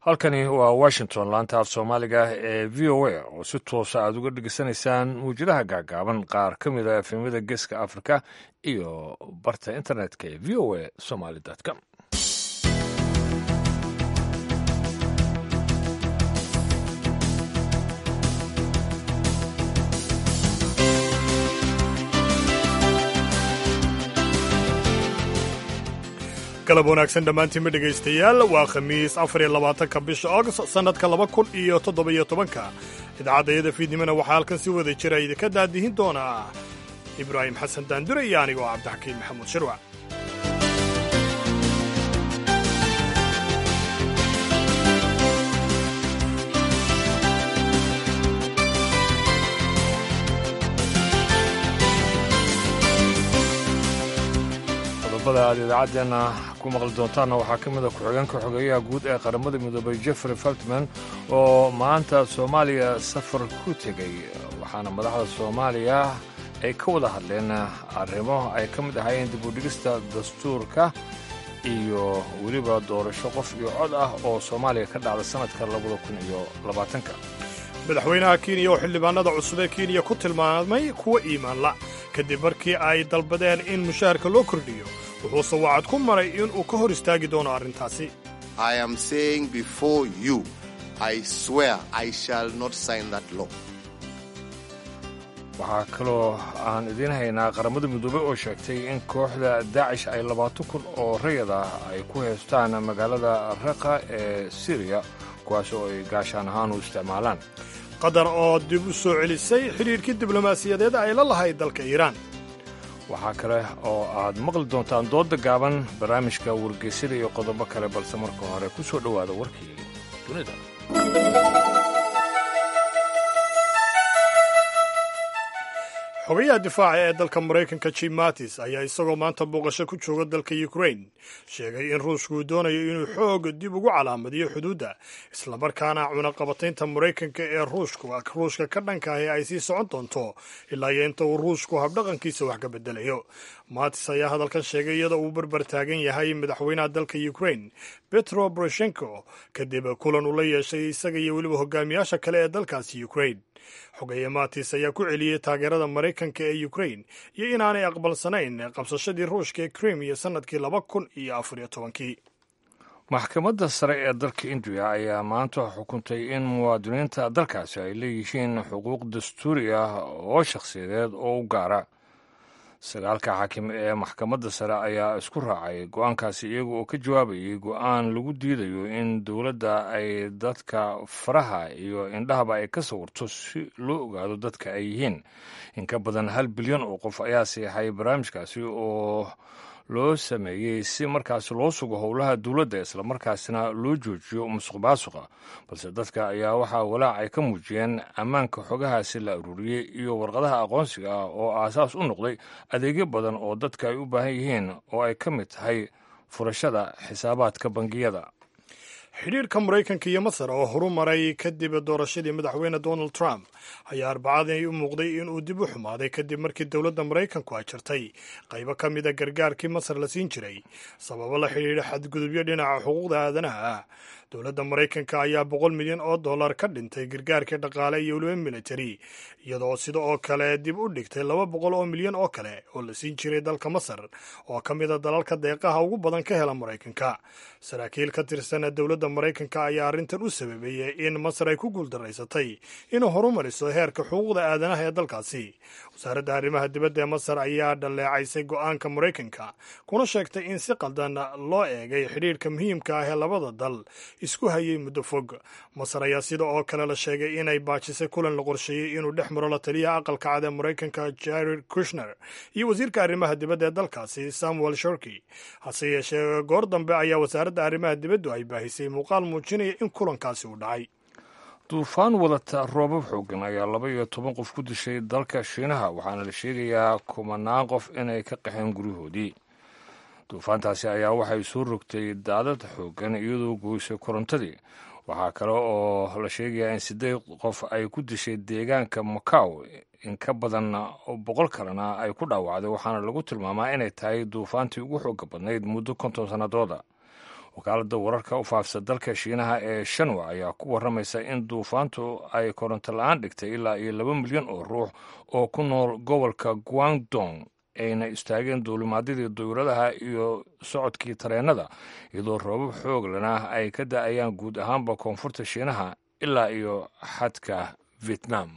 halkani waa washington laanta af soomaaliga ee v o a oo si toosa aad uga dhegeysanaysaan muwjadaha gaagaaban qaar ka mid a efemyada geeska afrika iyo barta internetka ee v o a somaly com galab wanaagsan dhammaantiinma dhegaystayaal waa khamiis afar iyo labaatanka bisha august sannadka laba kun iyo toddoba-iyo tobanka idaacadayada fiidnimona waxaa halkan si wada jira idinka daadihin doonaa ibraahim xasan daandure iyo anigoo cabdixakiin maxamuud shirwac qodobada aad idaacaddeenna ku maqli doontaanna waxaa ka mid a ku-xigeenka xogeeyaha guud ee qaramada midoobay jeffrey feltman oo maanta soomaaliya safar ku tegey waxaana madaxda soomaaliya ay ka wada hadleen arrimo ay ka mid ahaayeen dib u dhigista dastuurka iyo weliba doorasho qof iyo cod ah oo soomaaliya ka dhacda sannadka labada kun iyo labaatanka madaxweynaha kenya oo xildhibaanada cusub ee kenya ku tilmaamay kuwa iimaanla kadib markii ay dalbadeen in mushaharka loo kordhiyo wuxuuse wacad ku maray inuu ka hor istaagi doono arrintaasi waxaa kaloo aan idiin haynaa qaramada midoobey oo sheegtay in kooxda daacish ay labaatan kun oo rayad ah ay ku haystaan magaalada raqa ee siriya kuwaas oo ay gaashaan ahaan u isticmaalaan qatar oo dib u soo celisay xidhiidhkii diblomaasiyadeed ay la lahayd dalka iiraan waxaa kale oo aad maqli doontaan doodda gaaban barnaamijka wargeysada iyo qodobo kale balse marka hore ku soo dhowaada warkii dunida xogayaha difaaca ee dalka maraykanka jim mattis ayaa isagoo maanta booqasho ku jooga dalka ukrain sheegay in ruushku uu doonayo inuu xoog dib ugu calaamadiyo xuduudda islamarkaana cunaqabataynta maraykanka ee ruushka ka dhankahi ay sii socon doonto ilaa iyo inta uu ruushku habdhaqankiisa wax ka bedelayo mattis ayaa hadalkan sheegay iyadoo uu barbar taagan yahay madaxweynaha dalka ukrain betro boroshenko kadib kulan uu la yeeshay isaga iyo weliba hogaamiyaasha kale ee dalkaasi ukrain xogeeye matis ayaa ku celiyey taageerada maraykanka ee ukrain iyo inaanay aqbalsanayn qabsashadii ruushka ee krimiya sannadkii laba kun iyo afariyo tobankii maxkamadda sare ee dalka indiya ayaa maanta xukuntay in muwaadiniinta dalkaasi ay leeyihiin xuquuq dastuuri ah oo shakhsiyadeed oo u gaara sagaalka xaakim ee maxkamadda sare ayaa isku raacay go-aankaasi iyaga oo ka jawaabayay go-aan lagu diidayo in dowladda ay dadka faraha iyo indhahaba ay ka sawirto si loo ogaado dadka ay yihiin in ka badan hal bilyan oo qof ayaa seexay barnaamijkaasi oo loo sameeyey si markaasi loo sugo howlaha dowladda islamarkaasina loo joojiyo musuq maasuqa balse dadka ayaa waxaa walaac ay ka muujiyeen ammaanka xogahaasi la aruuriyey iyo warqadaha aqoonsiga ah oo aasaas u noqday adeegyo badan oo dadka ay u baahan yihiin oo ay ka mid tahay furashada xisaabaadka bangiyada xidhiirka maraykanka iyo masar oo horu maray kadib doorashadii madaxweyne donald trump ayaa arbacadii u muuqday in uu dib u xumaaday kadib markii dowladda maraykanku ay jartay qaybo ka mida gargaarkii masar la siin jiray sababo la xidhiidha xadgudubyo dhinaca xuquuqda aadanaha ah dowladda maraykanka ayaa boqol milyan oo dollar ka dhintay gargaarkii dhaqaale iyo weliba militari iyadoo sida oo kale dib u dhigtay laba boqol oo milyan oo kale oo la siin jiray dalka masar oo ka mid a dalalka deeqaha ugu badan ka hela maraykanka saraakiil ka tirsan dowladda maraykanka ayaa arrintan u sababeeyey in masar ay ku guuldaraysatay inuu horumariso heerka xuquuqda aadanaha ee dalkaasi wasaaradda arrimaha dibadda ee masar ayaa dhaleecaysay go-aanka maraykanka kuna sheegtay in si qaldan loo eegay xidhiirhka muhiimka ah ee labada dal isku hayay muddo fog masar ayaa sida oo kale la sheegay inay baajisay kulan la qorsheeyey inuu dhex maro la taliyaha aqalka cad ee maraykanka jared kushner iyo wasiirka arrimaha dibadda ee dalkaasi samuel shorky hase yeeshee goor dambe ayaa wasaaradda arrimaha dibaddu ay baahisay muuqaal muujinaya in kulankaasi uu dhacay duufaan wadata roobab xoogan ayaa laba iyo toban qof ku dishay dalka shiinaha waxaana la sheegayaa kumanaan qof inay ka qaxeen guryahoodii duufaantaasi ayaa waxay soo rogtay daadad xoogan iyadoo goysay korontadii waxaa kale oo la sheegayaa in siddeed qof ay ku dishay deegaanka macaw in ka badan boqol kalena ay ku dhaawacday waxaana lagu tilmaamaa inay tahay duufaantii ugu xooga badnayd muddo konton sannadooda wakaaladda wararka u faafsa dalka shiinaha ee shanwa ayaa ku warramaysa in duufaantu ay koronto la-aan dhigtay ilaa iyo laba milyan oo ruux oo ku nool gobolka guangdong ayna istaageen duulimaadyadii duyuradaha iyo socodkii tareennada iyadoo roobab xoog lana ay ka da-ayaan guud ahaanba koonfurta shiinaha ilaa iyo xadka vietnam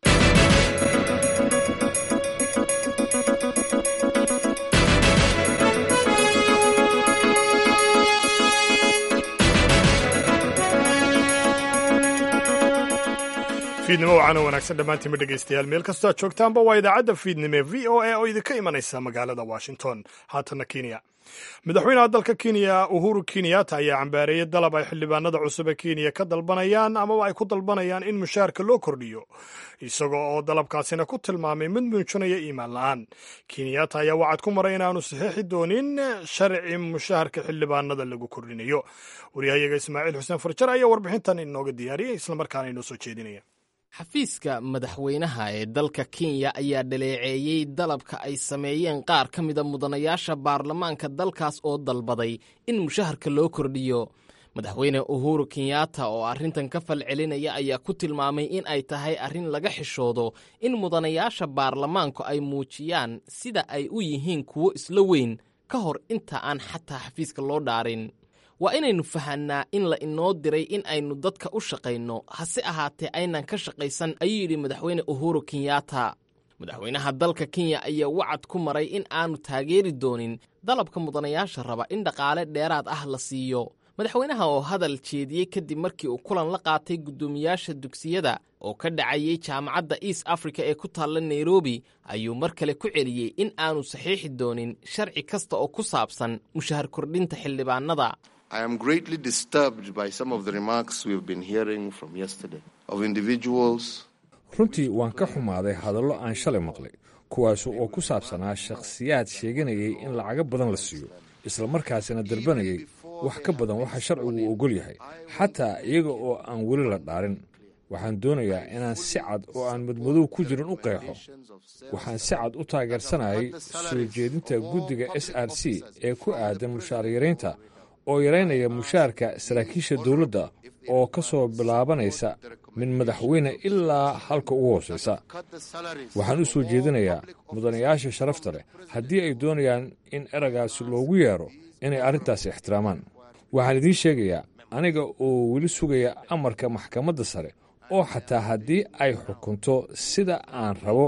fiidnimo wacaana wanaagsan dhammaantiinma dhegaystayaal meel kastoo aad joogtaanba waa idaacadda fiidnimo ee v o a oo idinka imanaysa magaalada washington haatana kenya madaxweynaha dalka kenya uhuru kenyatta ayaa cambaareeyey dalab ay xildhibaanada cusub ee kenya ka dalbanayaan amaba ay ku dalbanayaan in mushaharka loo kordhiyo isagoo oo dalabkaasina ku tilmaamay mid muujinaya iimaan la-aan kenyatta ayaa wacad ku maray inaanu saxiixi doonin sharci mushaharka xildhibaanada lagu kordhinayo waryahayaga ismaaciil xuseen farjar ayaa warbixintan inooga diyaariyay islamarkaana inoo soo jeedinaya xafiiska madaxweynaha ee dalka kenya ayaa dhaleeceeyey dalabka ay sameeyeen qaar ka mida mudanayaasha baarlamaanka dalkaas oo dalbaday in mushaharka loo kordhiyo madaxweyne uhuru kenyatta oo arrintan ka fal celinaya ayaa ku tilmaamay in ay tahay arrin laga xishoodo in mudanayaasha baarlamaanku ay muujiyaan sida ay u yihiin kuwo isla weyn ka hor inta aan xataa xafiiska loo dhaarin waa inaynu fahannaa in la inoo diray in aynu dadka u shaqayno hase ahaatee aynan ka shaqaysan ayuu yidhi madaxweyne uhuru kenyatta madaxweynaha dalka kenya ayaa wacad ku maray in aanu taageeri doonin dalabka mudanayaasha raba in dhaqaale dheeraad ah la siiyo madaxweynaha oo hadal jeediyey kadib markii uu kulan la qaatay guddoomiyaasha dugsiyada oo ka dhacayey jaamacadda east africa ee ku taalla nairobi ayuu mar kale ku celiyey in aanu saxiixi doonin sharci kasta oo ku saabsan mushahar kordhinta xildhibaanada I am greatly disturbed by some of the remarks we've been hearing from yesterday of individuals. runtii waan ka xumaaday hadallo aan shalay maqlay kuwaas oo ku saabsanaa shakhsiyaad sheeganayay in lacago badan la siiyo islamarkaasina dalbanayay wax ka badan waxa sharcigu ogol yahay xataa iyaga oo aan weli la dhaarin waxaan doonayaa inaan si cad oo aan madmadow ku jirin u qeexo waxaan si cad u taageersanayay soo jeedinta guddiga s r c ee ku aadan mushaar yaraynta oo yaraynaya mushaarka saraakiisha dowladda oo ka soo bilaabanaysa min madaxweyne ilaa halka ugu hoosaysa waxaan u soo jeedinayaa mudanayaasha sharafta leh haddii ay doonayaan in eragaasi loogu yeero inay arrintaasi ixtiraamaan waxaan idiin sheegayaa aniga oo weli sugaya amarka maxkamadda sare oo xataa haddii ay xukunto sida aan rabo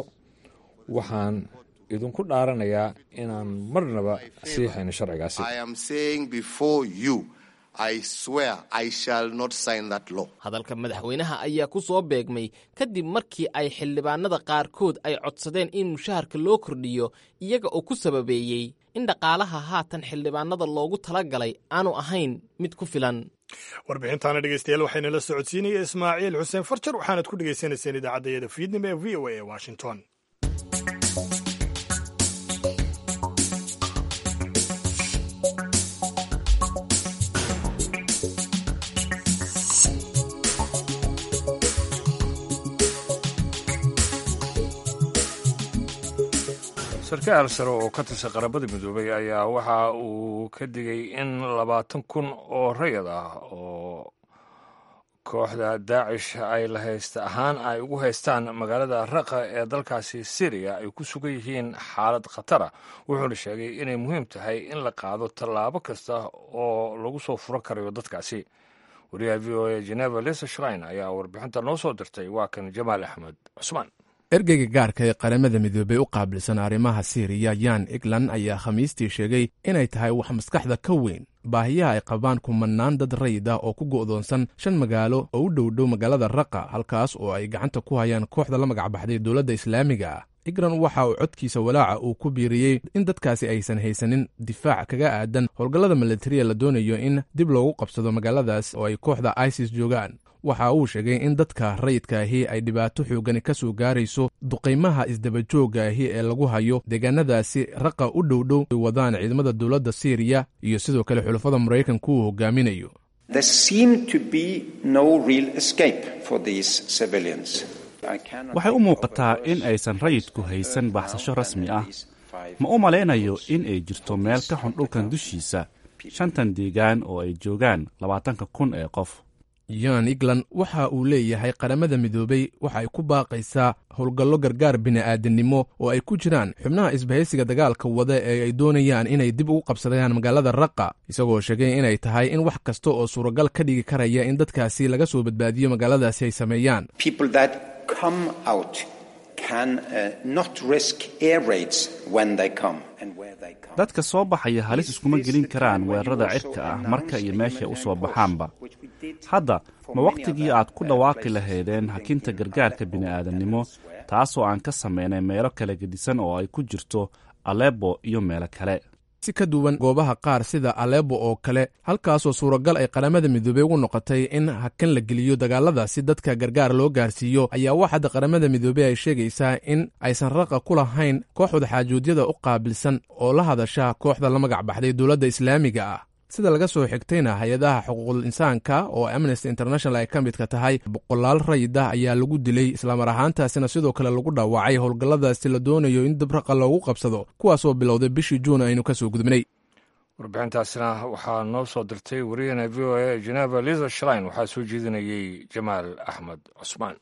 waxaan idinku dhaaranayaa inaan marnaba siixayno sharcigaasi hadalka madaxweynaha ayaa ku soo beegmay kadib markii ay xildhibaanada qaarkood ay codsadeen in mushaharka loo kordhiyo iyaga oo ku sababeeyey in dhaqaalaha haatan xildhibaanada loogu tala galay aanu ahayn mid ku filan warbixintaana dhegeystayaal waxayna la socodsiinaya ismaaciil xuseen farjar waxaanad ku dhegaysanayseen idaacaddayada fiidnimo ee v o a ee washington sarkaal sare oo ka tirsan qaramada midoobay ayaa waxa uu ka digay in labaatan kun oo rayad ah oo kooxda daacish ay la haysta ahaan ay ugu haystaan magaalada raqa ee dalkaasi syriya ay ku sugan yihiin xaalad khatara wuxuuna sheegay inay muhiim tahay in la qaado tallaabo kasta oo lagu soo furo karayo dadkaasi wariyaha v o a geneva lisa shrein ayaa warbixinta noo soo dirtay waa kan jamaal axmed cusmaan ergeyga gaarka ee qaramada midoobey u qaabilsan arrimaha siiriya yan eglan ayaa khamiistii sheegay inay tahay wax maskaxda ka weyn baahiyaha ay qabaan kumanaan dad rayid ah oo ku go'doonsan shan magaalo oo u dhowdhow magaalada raqa halkaas oo ay gacanta ku hayaan kooxda la magacbaxday dowladda islaamiga ah igran waxa uu codkiisa walaaca uu ku biiriyey in dadkaasi aysan haysanin difaac kaga aadan howlgallada milatariya la doonayo in dib loogu qabsado magaaladaas oo ay kooxda isis joogaan waxa uu sheegay in dadka rayidka ahi ay dhibaato xoogani ka soo gaarayso duqaymaha isdabajoogga ahi ee lagu hayo deegaanadaasi raqa u dhowdhow ay wadaan ciidamada dowladda siiriya iyo sidoo kale xulafada maraykanku uu hogaaminayo waxay u muuqataa in aysan rayidku haysan baxsasho rasmi ah ma u malaynayo in ay jirto meel ka xun dhulkan dushiisa shantan deegaan oo ay joogaan labaatanka kun ee qof yan england waxa uu leeyahay qaramada midoobey waxa ay ku baaqaysaa howlgallo gargaar bini'aadannimo oo ay ku jiraan xubnaha isbahaysiga dagaalka wada ee ay doonayaan inay dib ugu qabsadaan magaalada raqa isagoo sheegay inay tahay in wax kasta oo suuragal ka dhigi karaya in dadkaasi laga soo badbaadiyo magaaladaasi ay sameeyaan dadka soo baxaya halis iskuma gelin karaan weerarada cirka ah marka iyo meeshay u soo baxaanba hadda ma wakhtigii aad ku dhawaaqi lahaydeen hakinta gargaarka bini'aadannimo taasoo aan ka samaynay meelo kala gedisan oo ay ku jirto alebo iyo meelo kale si ka duwan goobaha qaar sida alebo oo kale halkaasoo suuragal ay qaramada midoobey ugu noqotay in hakan la geliyo dagaaladaasi dadka gargaar loo gaarsiiyo ayaa waxaadda qaramada midoobey ay sheegaysaa in aysan raqa ku lahayn kooxda xaajuudyada u qaabilsan oo la hadasha kooxda la magac baxday dowladda islaamiga ah sida laga soo xigtayna hay-adaha xuquuqul insaanka oo amnesty international ay ka midka tahay boqolaal rayid ah ayaa lagu dilay islamar ahaantaasina sidoo kale lagu dhaawacay howlgalladaasi la doonayo in dabraqa loogu qabsado kuwaasoo bilowday bishii juun aynu ka soo gudubnay warbixintaasina waxaa noo soo dirtay wariyahena v o a geneva liza shlein waxaa soo jeedinayey jamaal axmed cusmaan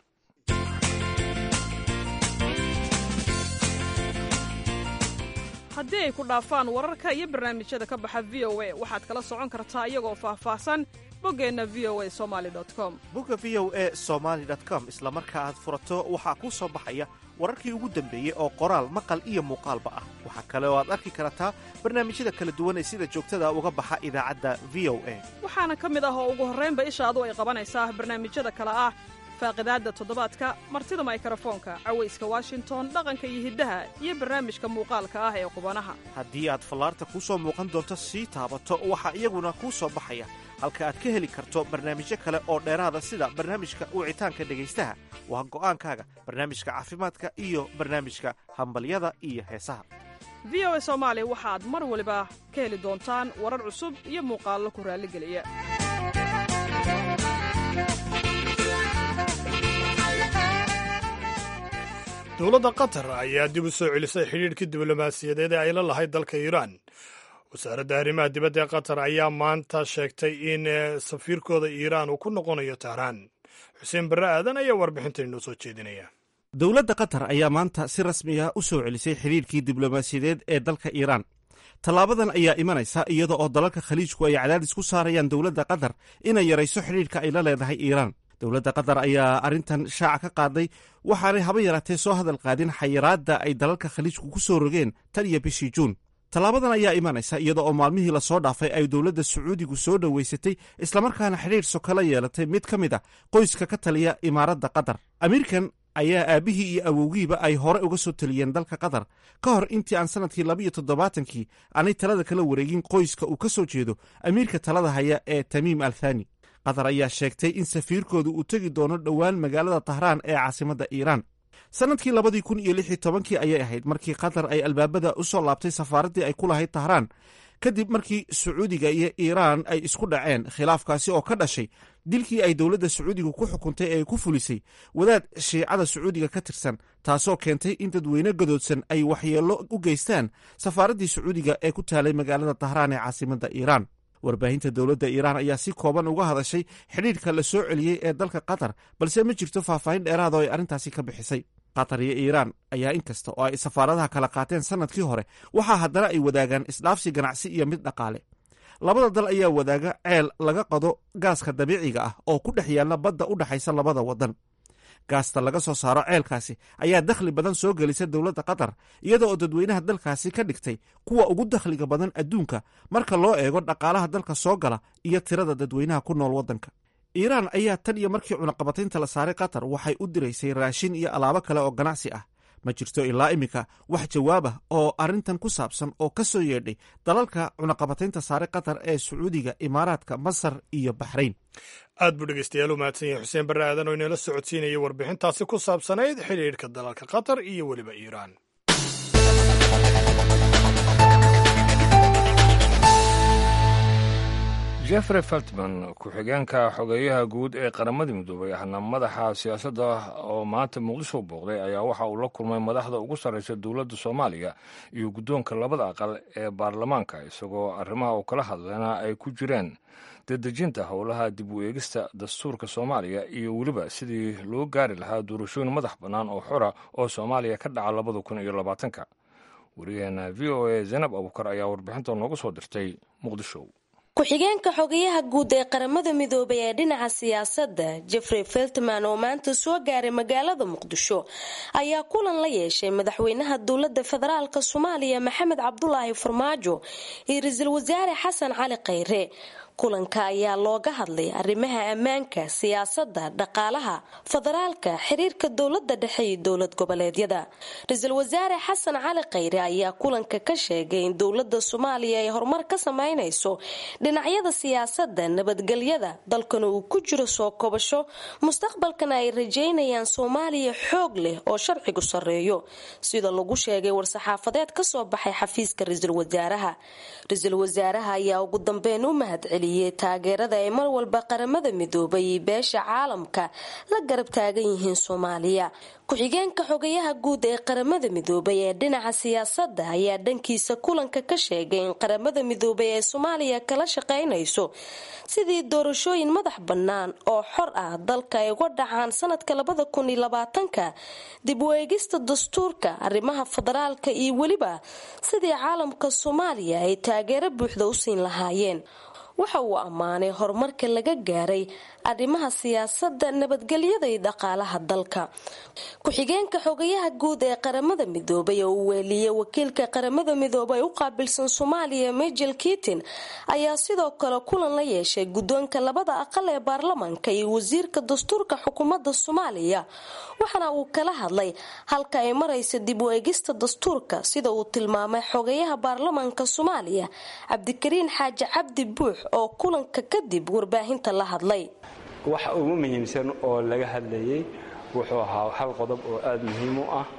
haddii ay ku dhaafaan wararka iyo barnaamijyada ka baxa v o a waxaad kala socon kartaa iyagoo faahfaahsan boggeenna v o a somali com bogga v o e somaali com isla marka aad furato waxaa kuu soo baxaya wararkii ugu dambeeyey oo qoraal maqal iyo muuqaalba ah waxaa kale oo aad arki kartaa barnaamijyada kala duwan ee sida joogtada uga baxa idaacadda v o a waxaana ka mid ah oo ugu horraynba ishaadu ay qabanaysaa barnaamijyada kale ah faaqidaadda toddobaadka martida maykarafoonka cawayska washington dhaqanka iyo hiddaha iyo barnaamijka muuqaalka ah ee qubanaha haddii aad fallaarta kuu soo muuqan doonto sii taabato waxaa iyaguna kuu soo baxaya halka aad ka heli karto barnaamijyo kale oo dheeraada sida barnaamijka wicitaanka dhegaystaha waa go'aankaaga barnaamijka caafimaadka iyo barnaamijka hambalyada iyo heesaha v o a soomaali waxaad mar waliba ka heli doontaan warar cusub iyo muuqaallo ku raalligeliya dowladda qatar ayaa dib u soo celisay xidhiidhkii diblomaasiyadeed ee ay la lahayd dalka iiraan wasaaradda arrimaha dibadda ee qatar ayaa maanta sheegtay in safiirkooda iiraan uu ku noqonayo tahraan xuseen barre aadan ayaa warbixintan inoo soo jeedinaya dowladda qatar ayaa maanta si rasmiya u soo celisay xidhiidhkii diblomaasiyadeed ee dalka iiraan tallaabadan ayaa imanaysa iyada oo dalalka khaliijku ay cadaadis ku saarayaan dowladda qatar inay yarayso xidhiidhka ay la leedahay iiraan dowladda qatar ayaa arrintan shaaca ka qaaday waxaanay haba yaraatee soo hadal qaadin xayiraadda ay dalalka khaliijku ku soo rogeen tan iyo bishii juun tallaabadan ayaa imanaysa iyada oo maalmihii lasoo dhaafay ay dowladda sacuudigu soo dhoweysatay islamarkaana xidhiidh sokala yeelatay mid ka mid a qoyska ka taliya imaaradda qatar amiirkan ayaa aabbihii iyo awowgiiba ay hore uga soo taliyeen dalka qatar ka hor intii aan sannadkii labiiyo toddobaatankii aanay talada kala wareegin qoyska uu ka soo jeedo amiirka talada haya ee tamiim al thani qatar ayaa sheegtay in safiirkoodu uu tegi doono dhowaan magaalada tahraan ee caasimadda iiraan sannadkii labadii kun iyo lix iyo tobankii ayay ahayd markii qatar ay albaabada u soo laabtay safaaraddii ay ku lahayd tahraan kadib markii sacuudiga iyo iiraan ay isku dhaceen khilaafkaasi oo ka dhashay dilkii ay dowladda sacuudiga ku xukuntay ee ku fulisay wadaad shiicada sacuudiga ka tirsan taasoo keentay in dadweyne gadoodsan ay waxyeello u geystaan safaaraddii sacuudiga ee ku taalay magaalada tahraan ee caasimadda iiraan warbaahinta dowladda iiraan ayaa si kooban uga hadashay xidhiidhka la soo celiyey ee dalka qatar balse ma jirto faahfaahin dheeraada oo ay arrintaasi ka bixisay qatar iyo iiraan ayaa inkasta oo ay safaaradaha kala qaateen sannadkii hore waxaa haddana ay wadaagaan isdhaafsi ganacsi iyo mid dhaqaale labada dal ayaa wadaaga ceel laga qado gaaska dabiiciga ah oo ku dhex yaalla badda u dhexaysa labada waddan gaasta laga soo saaro ceelkaasi ayaa dakhli badan soo gelisa dowladda qatar iyada oo dadweynaha dalkaasi ka dhigtay kuwa ugu dakhliga badan adduunka marka loo eego dhaqaalaha dalka soo gala iyo tirada dadweynaha ku nool waddanka iiraan ayaa tan iyo markii cunaqabataynta la saaray qatar waxay u diraysay raashin iyo alaabo kale oo ganacsi ah ma jirto ilaa iminka wax jawaab ah oo arrintan ku saabsan oo ka soo yeedhay dalalka cunaqabataynta saaray qatar ee sacuudiga imaaraadka masar iyo baxrayn aad buu dhegeystayaal u mahadsan yahay xuseen barre aadan oo inala socodsiinaya warbixintaasi ku saabsanayd xidhiidhka dalalka qatar iyo weliba iiraan jeffrey feltman ku-xigeenka xogeeyaha guud ee qaramada midoobay ahna madaxa siyaasadda oo maanta muqdisho booqday ayaa waxa uu la kulmay madaxda ugu sarreysa dowladda soomaaliya iyo guddoonka labada aqal ee baarlamaanka isagoo arrimaha uu kala hadlayna ay ku jireen dedejinta howlaha dib u eegista dastuurka soomaaliya iyo weliba sidii loo gaari lahaa doorashooyin madax bannaan oo xora oo soomaaliya ka dhaca labada kun iyo labaatanka wariyaheena v o a zaynab abukar ayaa warbixinta noogu soo dirtay muqdisho ku-xigeenka xogayaha guud ee qaramada midoobay ee dhinaca siyaasadda jeffrey feltman oo maanta soo gaaray magaalada muqdisho ayaa kulan la yeeshay madaxweynaha dowlada federaalk soomaaliya maxamed cabdulaahi farmaajo iyo ra-iisul wasaare xasan cali khayre kulanka ayaa looga hadlay arrimaha ammaanka siyaasadda dhaqaalaha federaalka xiriirka dowlada dhexe iyo dowlad goboleedyada ra-iisul wasaare xasan cali khayre ayaa kulanka ka sheegay in dowlada soomaaliya ay horumar ka sameynayso dhinacyada siyaasadda nabadgelyada dalkana uu ku jiro soo kobasho mustaqbalkana ay rajeynayaan soomaaliya xoog leh oo sharcigu sareeyo sida lagu sheegay war-saxaafadeed kasoo baxay xafiiska ra-iisul wasaaraha ra-iisul wasaaraha ayaa ugu dambeyn u mahadceliyey taageerada ay mar walba qaramada midoobay iyo beesha caalamka la garab taagan yihiin soomaaliya ku-xigeenka xogayaha guud ee qaramada midoobay ee dhinaca siyaasadda ayaa dhankiisa kulanka ka sheegay in qaramada midoobay ee soomaaliya kala shaqeynayso sidii doorashooyin madax bannaan oo xor ah dalka ay uga dhacaan sanadka labada kun iyo labaatanka dib u eegista dastuurka arrimaha federaalka iyo weliba sidii caalamka soomaaliya ay taageero buuxda u siin lahaayeen waxa uu ammaanay horumarka laga gaaray arrimaha siyaasadda nabadgelyada iyo dhaqaalaha dalka ku-xigeenka xogayaha guud ee qaramada midoobay oo uu weeliyey wakiilka qaramada midoobay u qaabilsan soomaaliya majel kitin ayaa sidoo kale kulan la yeeshay guddoonka labada aqal ee baarlamaanka iyo wasiirka dastuurka xukuumadda soomaaliya waxaana uu kala hadlay halka ay maraysa dib u eegista dastuurka sida uu tilmaamay xogayaha baarlamaanka soomaaliya cabdikariin xaaji cabdi buux oo kulanka kadib warbaahinta la hadlay waxa ugu muhiimsan oo laga hadlayay wuxuu ahaa hal qodob oo aada muhiim u ah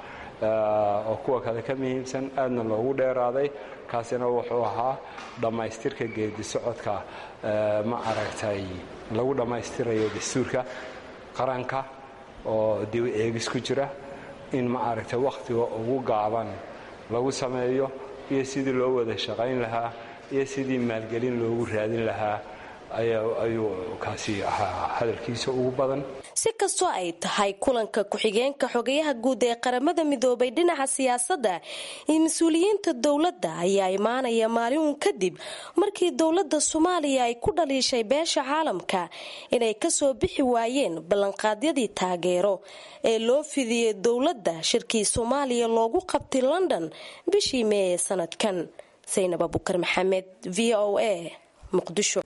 oo kuwa kale ka muhiimsan aadna loogu dheeraaday kaasina wuxuu ahaa dhammaystirka geedi socodka ma aragtay lagu dhammaystirayo dastuurka qaranka oo dib eegis ku jira in ma aragtay wakhtiga ugu gaaban lagu sameeyo iyo sidii loo wada shaqayn lahaa iyo sidii maalgelin loogu raadin lahaa ayuu kaasi ahaa hadalkiisa ugu badan si kastoo ay tahay kulanka ku-xigeenka xogayaha guud ee qaramada midoobay dhinaca siyaasadda iyo mas-uuliyiinta dowladda ayaa imaanaya maalin kadib markii dowladda soomaaliya ay ku dhaliishay beesha caalamka inay kasoo bixi waayeen ballanqaadyadii taageero ee loo fidiyey dowladda shirkii soomaaliya loogu qabtay london bishii mee ee sanadkan saynab abukar maxamed v o a muqdisho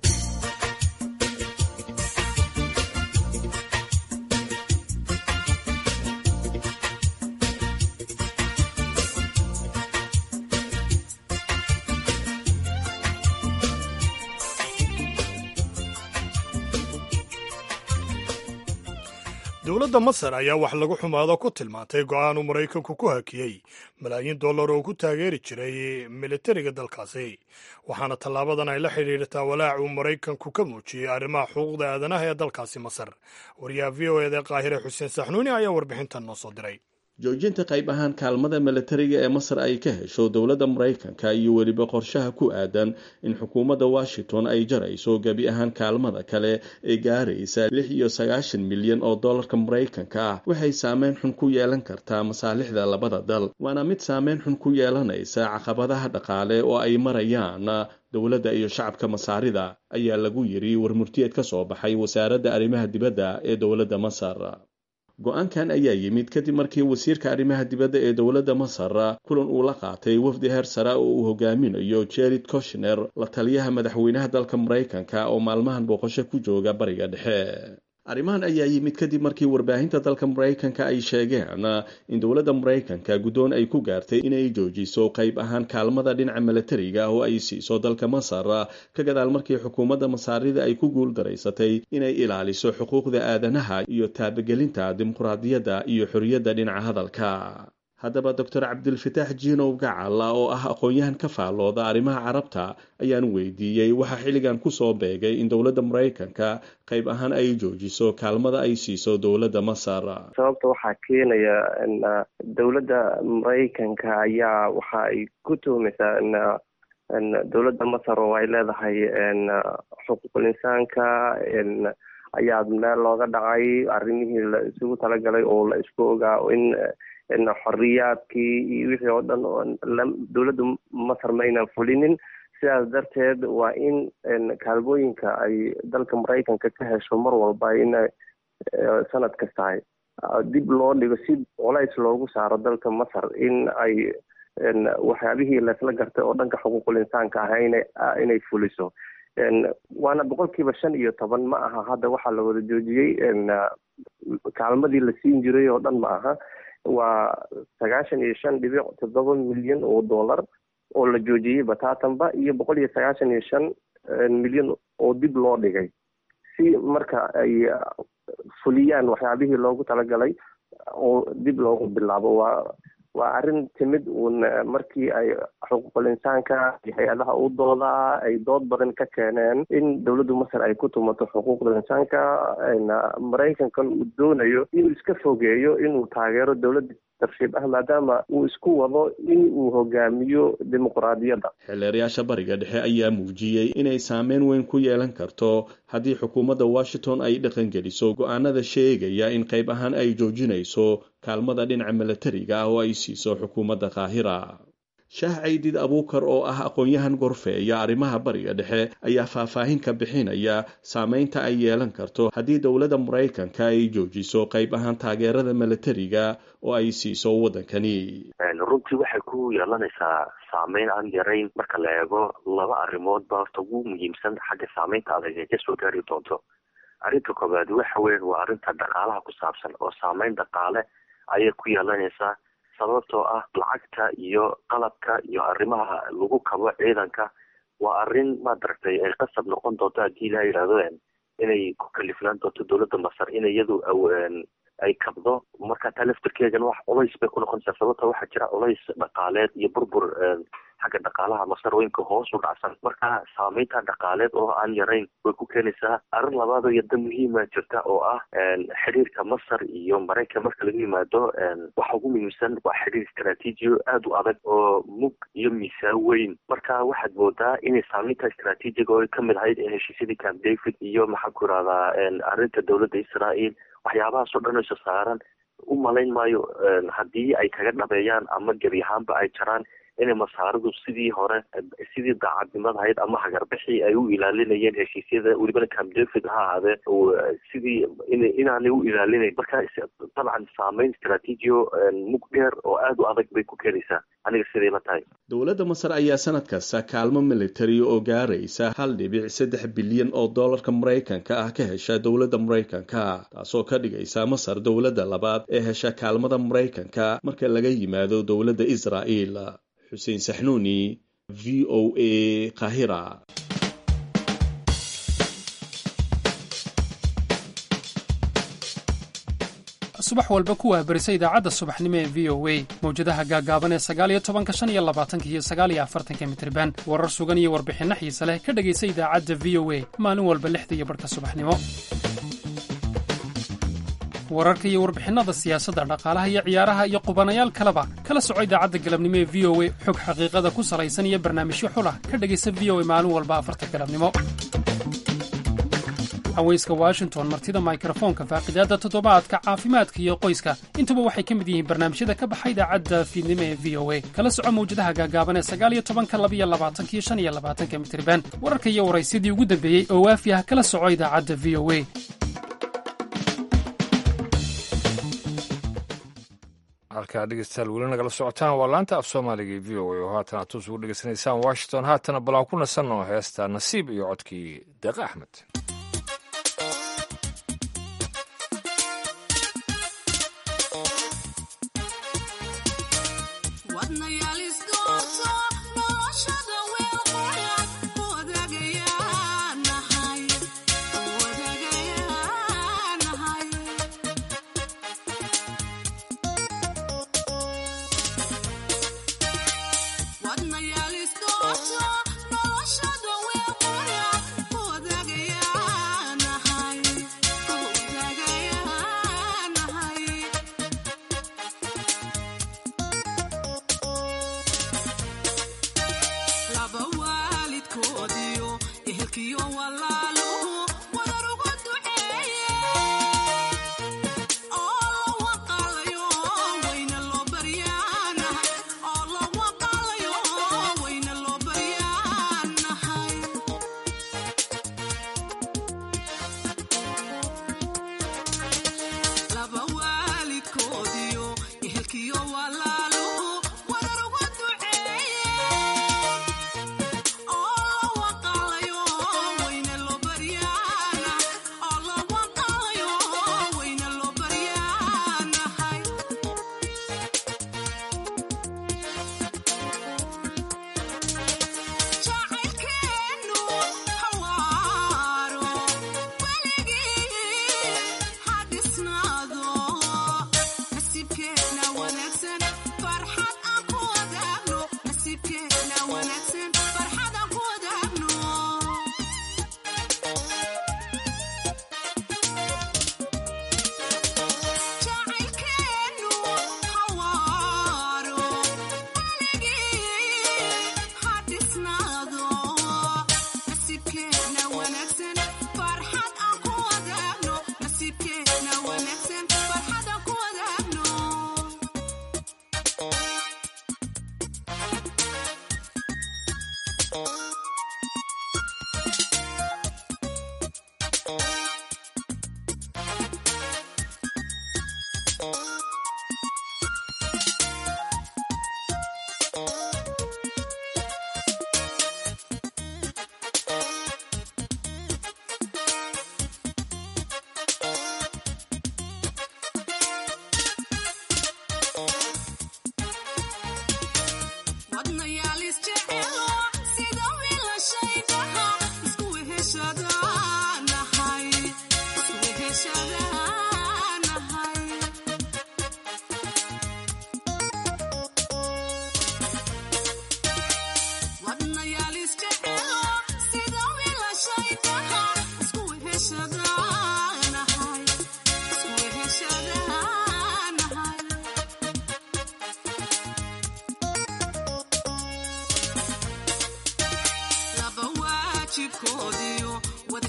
dowladda masar ayaa wax lagu xumaado ku tilmaantay go-aan uu maraykanku ku hakiyey malaayiin dollar oo ku taageeri jiray militariga dalkaasi waxaana tallaabadan ay la xidhiidhataa walaac uu maraykanku ka muujiyey arrimaha xuquuqda aadanaha ee dalkaasi masar wariyaha v o eda qaahire xuseen saxnuuni ayaa warbixintan noo soo diray joojinta qayb ahaan kaalmada milatariga ee masar ay ka hesho dowladda maraykanka iyo weliba qorshaha ku aadan in xukuumadda washington ay jarayso gebi ahaan kaalmada kale ee gaaraysa lix iyo sagaashan milyan oo dollarka maraykanka ah waxay saameyn xun ku yeelan kartaa masaalixda labada dal waana mid saameyn xun ku yeelanaysa caqabadaha dhaqaale oo ay marayaan dowladda iyo shacabka masaarida ayaa lagu yiri warmurtiyeed ka soo baxay wasaaradda arrimaha dibadda ee dowladda masar go-aankan ayaa yimid kadib markii wasiirka arrimaha dibadda ee dowladda masar kulan uu la qaatay wafdi heer sare oo uu hogaaminayo jared koshner la taliyaha madaxweynaha dalka maraykanka oo maalmahan booqasho ku jooga bariga dhexe arrimahan ayaa yimid kadib markii warbaahinta dalka maraykanka ay sheegeen in dowladda maraykanka guddoon ay ku gaartay inay joojiso qayb ahaan kaalmada dhinaca milatariga oo ay siiso dalka masar ka gadaal markii xukuumadda masaarida ay ku guuldaraysatay inay ilaaliso xuquuqda aadanaha iyo taabagelinta dimuqraadiyadda iyo xorriyadda dhinaca hadalka haddaba doctor cabdilfataax jiinow gacala oo ah aqoon-yahan ka faallooda arrimaha carabta ayaan weydiiyey waxaa xilligan kusoo beegay in dowladda maraykanka qayb ahaan ay joojiso kaalmada ay siiso dowladda masar sababta waxaa keenaya dowladda maraykanka ayaa waxa ay ku tuhmaysaa dowladda masar oo ay leedahay xuquuqul insaanka ayaa meel looga dhacay arrimihii la isugu talagalay oo la isku ogaa in xoriyaadkii iyo wixii oo dhan dowladda masar ma aynan fulinin sidaas darteed waa in kaalmooyinka ay dalka maraykanka ka hesho mar walba ina sanad kastahay dib loo dhigo si colays loogu saaro dalka masar in ay waxyaabihii laysla gartay oo dhanka xuquuqul insaanka ah inay fuliso waana boqolkiiba shan iyo toban ma aha hadda waxaa la wada joojiyey kaalmadii la siin jiray oo dhan ma aha waa sagaashan iyo shan dhibic toddoba milyan oo dollar oo la joojiyey bataatanba iyo boqol iyo sagaashan iyo shan milyan oo dib loo dhigay si marka ay fuliyaan waxyaabihii loogu talagalay oo dib loogu bilaabo waa waa arrin timid uun markii ay xuquuqul insaanka iyo hay-adaha u doodaa ay dood badan ka keeneen in dowladda masar ay ku tumato xuquuqda insaanka maraykankan uu doonayo inuu iska fogeeyo inuu taageero dowladda tarshiib ah maadaama uu isku wado in uu hogaamiyo dimuqraadiyadda xildheerayaasha bariga dhexe ayaa muujiyey inay saameyn weyn ku yeelan karto haddii xukuumadda washington ay dhaqangeliso go-aanada sheegaya in qayb ahaan ay joojinayso kaalmada dhinaca milatariga ah oo ay siiso xukuumadda qaahira shaah caydid abuukar oo ah aqoon-yahan gorfeeya arrimaha bariga dhexe ayaa faahfaahin ka bixinaya saameynta ay yeelan karto haddii dowladda maraykanka ay joojiso qayb ahaan taageerada milatariga oo ay siiso waddankani runtii waxay ku yeelanaysaa saameyn aan yarayn marka la eego laba arrimood ba horta ugu muhiimsan xagga saameynta adag ee kasoo gaari doonto arrinta koobaad waxa weyan waa arrinta dhaqaalaha ku saabsan oo saameyn dhaqaale ayay ku yeelanaysaa sababtoo ah lacagta iyo qalabka iyo arrimaha lagu kabo ciidanka waa arrin maadaragtay ay qasab noqon doonto haddii la yidhahdo inay ku kalifnaan doonto dowladda masar in iyadu ay kabdo marka taa laftarkeegana wax culays bay ku noqonaysaa sababta waxaa jira culays dhaqaaleed iyo burbur xagga dhaqaalaha masarooyinka hoos u dhacsan marka saameynta dhaqaaleed oo aan yarayn way ku keenaysaa arrin labaad oo yada muhiima jirta oo ah xiriirka masar iyo maraykan marka laga yimaado waxa ugu muhiimsan waa xiriir istraatiijiyo aada u adag oo mug iyo miisaan weyn marka waxaad moodaa inay saameynta istraatiijiga oo kamid ahayd heshiisyadii camp david iyo maxaan ku irahdaa arrinta dowladda israel waxyaabahaas oo dhan isa saaran u malayn maayo haddii ay kaga dhabeeyaan ama gebi ahaanba ay jaraan inay masaaridu sidii hore sidii daacadnimada ahayd ama hagarbixii ay u ilaalinayeen heshiisyada welibana camp david ha ahaadee sidii inaanay u ilaalinayn marka dabcan saameyn istraatiijiyo mug dheer oo aada u adag bay ku keenaysaa aniga siday la tahay dowladda masar ayaa sanad kasta kaalmo militari oo gaaraysa hal dhibic saddex bilyan oo dollarka maraykanka ah ka hesha dowladda maraykanka taasoo ka dhigaysa masar dowladda labaad ee hesha kaalmada maraykanka marka laga yimaado dowladda israa'el xuseen saxnuuni v o a kahira subax walba ku wahbarisa idaacadda subaxnimo ee v o a mawjadaha gaagaaban ee sagaaliyo tobanka shan iyo labaatanka iyo sagaaliyo afartanka mitriban warar sugan iyo warbixinno xiise leh ka dhegaysa idaacadda v o a maalin walba lixda iyo barhka subaxnimo wararka iyo warbixinnada siyaasadda dhaqaalaha iyo ciyaaraha iyo qubanayaal kaleba kala soco idaacadda galabnimo ee v o a xog xaqiiqada ku salaysan iyo barnaamijyo xulah ka dhegaysa v o a maalin walba afarta galabnimo haweyska washington martida mikrofoonka faaqidaadda toddobaadka caafimaadka iyo qoyska intuba waxay ka mid yihiin barnaamijyada ka baxa idaacadda fiidnimo ee v o a kala soco mawjadaha gaagaaban ee sagaaliyo tobanka labiyo labaatanka iyo shan iyo labaatanka mitriban wararka iyo waraysyadii ugu dambeeyey oo waafi ah kala soco idaacadda v o a halkaa dhegeystayaal weli nagala socotaan waa laanta af soomaaliga ee v o a oo haatan aad toos ugu dhegeysanaysaan washington haatana bal aan ku nasanno heesta nasiib iyo codkii deeqe axmed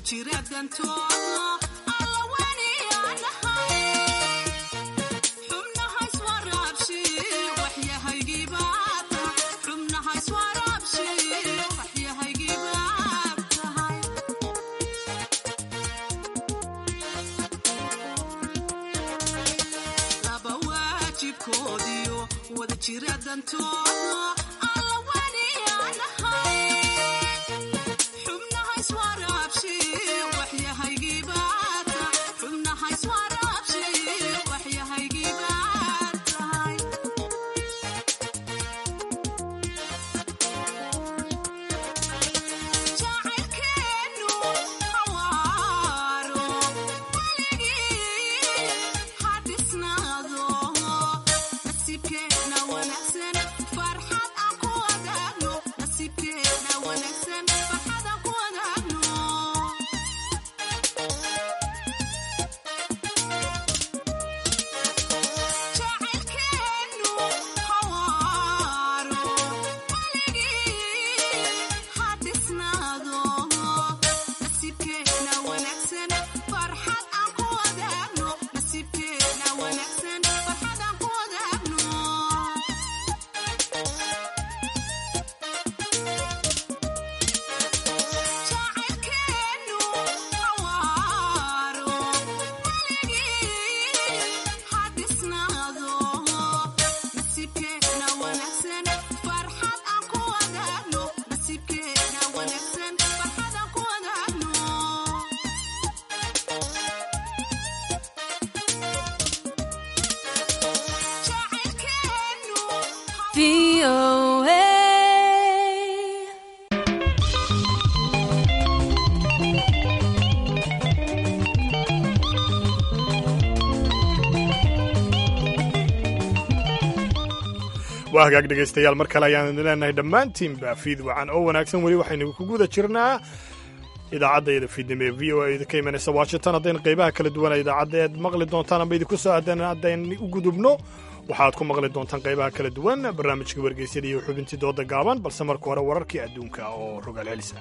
waa hagaag dhegaystayaal mar kale ayaan idin leenahay dhammaantiinba fiid wacan oo wanaagsan weli waxaynu ku guda jirnaa idaacaddaeeda fiidnimo ee v o a idinka imanaysa washington haddayna qaybaha kala duwana idaacadda eed maqli doontaan amba idinku soo aadan haddayn u gudubno waxaad ku maqli doontaan qaybaha kala duwan barnaamijka wargeysyada iyo xubintii dooda gaaban balse marka hore wararkii adduunka oo rogaal celisa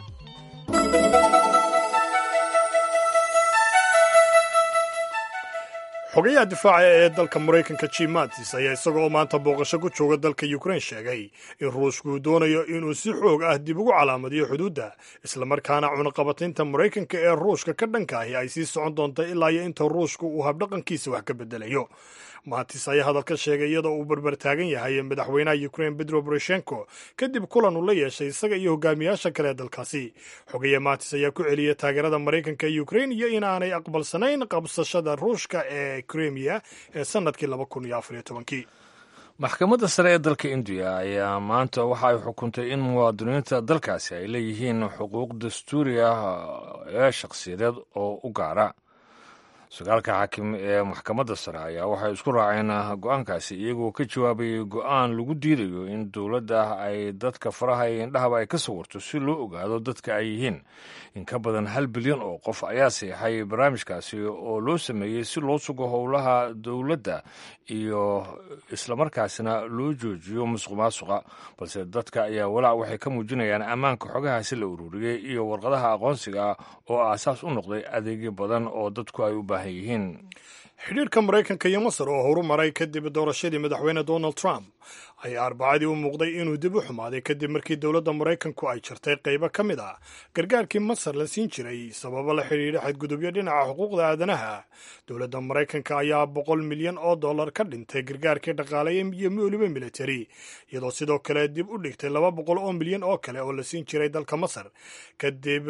xogayaha difaaca ee dalka maraykanka jim mattis ayaa isagoo maanta booqasho ku jooga dalka ukrain sheegay in ruushku uu doonayo inuu si xoog ah dib ugu calaamadiyo xuduudda islamarkaana cunaqabataynta maraykanka ee ruushka ka dhanka ahi ay sii socon doonta ilaa iyo inta ruushka uu habdhaqankiisa wax ka bedelayo maatis ayaa hadalka sheegay iyadoo uu barbar taagan yahay madaxweynaha ukrain bedro boroshenko kadib kulan uu la yeeshay isaga iyo hogaamiyaasha kale ee dalkaasi xogaye maatis ayaa ku celiyay taageerada maraykanka ee ukrain iyo inaanay aqbalsanayn qabsashada ruushka ee kremiya ee sanadkii laba kun iyo afariyo tobankii maxkamadda sare ee dalka indiya ayaa maanta waxa ay xukuntay in muwaadiniinta dalkaasi ay leeyihiin xuquuq dastuuri ah ee shakhsiyadeed oo u gaara sagaalka xaakim ee maxkamadda sare ayaa waxay isku raaceen go-aankaasi iyagoo ka jawaabayay go-aan lagu diidayo in dowladda ay dadka faraha iyo indhahaba ay ka sawirto si loo ogaado dadka ay yihiin in ka badan hal bilyan oo qof ayaa seexay barnaamijkaasi oo loo sameeyey si loo sugo howlaha dowladda iyo islamarkaasina loo joojiyo musuq maasuqa balse dadka ayaa walaac waxay ka muujinayaan ammaanka xogahaasi la ururiyey iyo warqadaha aqoonsiga ah oo aasaas u noqday adeegyo badan oo dadku ay u baahan yihiin xidhiirka maraykanka iyo masar oo horu maray kadib doorashadii madaxweyne donald trump ayaa arbacadii u muuqday inuu dib u xumaaday kadib markii dowladda maraykanku ay jartay qaybo ka mid ah gargaarkii masar la siin jiray sababo la xidhiidha xadgudubyo dhinaca xuquuqda aadanaha dowladda maraykanka ayaa boqol milyan oo dollar ka dhintay gargaarkii dhaqaale iyo weliba militari iyadoo sidoo kale dib u dhigtay laba boqol oo milyan oo kale oo la siin jiray dalka masar kadib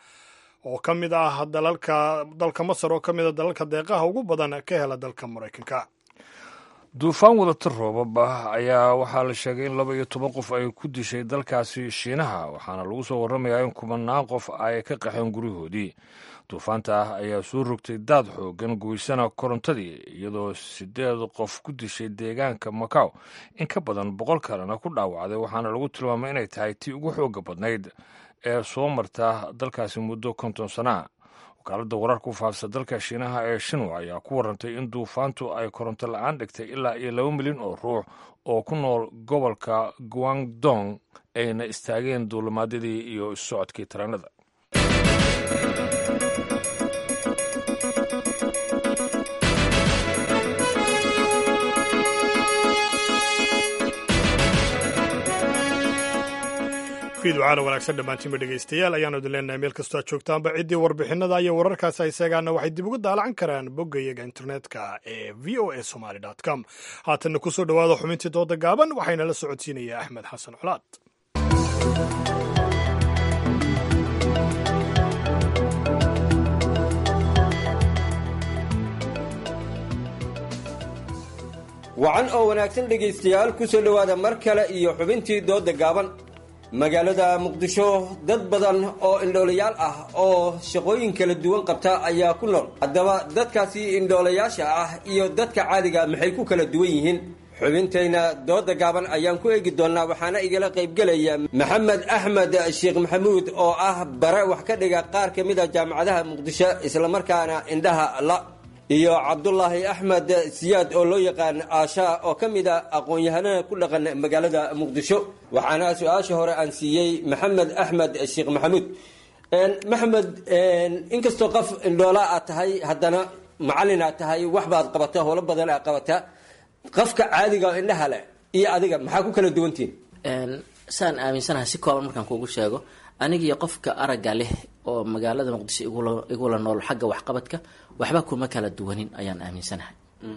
oo ka mid ah dalalka dalka masar oo ka mid a dalalka deeqaha ugu badan ka hela dalka maraykanka duufaan wadata roobab ah ayaa waxaa la sheegay in laba iyo toban qof ay ku dishay dalkaasi shiinaha waxaana lagu soo warramayaa in kumanaan qof ay ka qaxeen guryahoodii duufaanta ah ayaa soo rogtay daad xoogan goysana korontadii iyadoo sideed qof ku dishay deegaanka macaw in ka badan boqol kalena ku dhaawacday waxaana lagu tilmaamay inay tahay tii ugu xooga badnayd ee soo marta dalkaasi muddo konton sanaa wakaaladda wararka u faafsa dalka shiinaha ee shinwa ayaa ku warantay in duufaantu ay koronto la-aan dhigtay ilaa iyo laba milyan oo ruux oo ku nool gobolka guangdong ayna istaageen duulimaadyadii iyo isu socodkii tareenada fiidwacaana wanaagsan dhammaantiinba dhegaystayaal ayaanu idin leenahay meel kastoo aad joogtaanba ciddii warbixinada iyo wararkaasi ay seegaana waxay dib uga daalacan karaan bogga iyaga internetka ee v o a somaly com haatanna ku soo dhowaada xubintii dooda gaaban waxayna la socodsiinaya axmed xasan colaad wacan oo wanaagsan dhegaystayaal ku soo dhowaada mar kale iyo xubintii dooda gaaban magaalada muqdisho dad badan oo indhoolayaal ah oo shaqooyin kala duwan qabta ayaa ku nool haddaba dadkaasi indhoolayaasha ah iyo dadka caadiga maxay ku kala duwan yihiin xubintayna dooda gaaban ayaan ku eegi doonnaa waxaana igala qaybgelaya maxamed axmed sheekh maxamuud oo ah bare wax ka dhiga qaar ka mid a jaamacadaha muqdisho islamarkaana indhaha la iyo cabdulaahi axmed siyaad oo loo yaqaan aasha oo ka mid a aqoon-yahanada ku dhaqan magaalada muqdisho waxaana su-aasha hore aan siiyey maxamed axmed sheekh maxamuud maxamed inkastoo qof indhoola aad tahay haddana macallin aad tahay waxbaad qabata howlo badan aad qabata qofka caadiga oo indhaha leh iyo adiga maxaa ku kala duwantihin saan aaminsanahay si kooban markaan kuugu sheego anigiyo qofka aragga leh oo magaalada muqdisho igula nool xagga waxqabadka waxba kuma kala duwanin ayaan aaminsanahay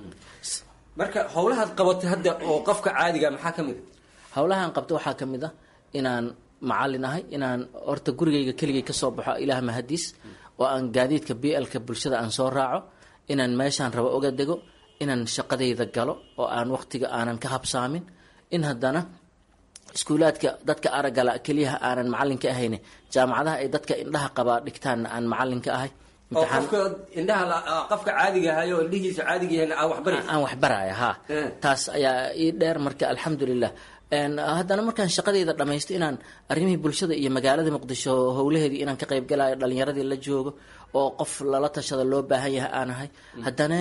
marka howlahaad qabatay hadda oo qofka caadiga maxaa ka mid a howlahaan qabto waxaa ka mid ah inaan macallin ahay inaan horta gurigayga keligay kasoo baxo ilaah mahadiis oo aan gaadiidka b lka bulshada aan soo raaco inaan meeshaan rabo oga dego inaan shaqadayda galo oo aan waqtiga aanan ka habsaamin in haddana iskuulaadka dadka araggala keliyaha aanan macalinka ahayn jaamacadaha ay dadka indhaha qabaa dhigtaanna aan macalinka ahay oo qofka indhaha qofka caadiga ahay oo indhihiisa caadiga yahay aan waxbari aan waxbaraya ha taas ayaa ii dheer marka alxamdulilah haddana markaan shaqadayda dhamaysto inaan arrimihii bulshada iyo magaalada muqdisho howlaheedii inaan ka qayb galayo dhalinyaradii la joogo oo qof lala tashada loo baahan yahay aan ahay haddana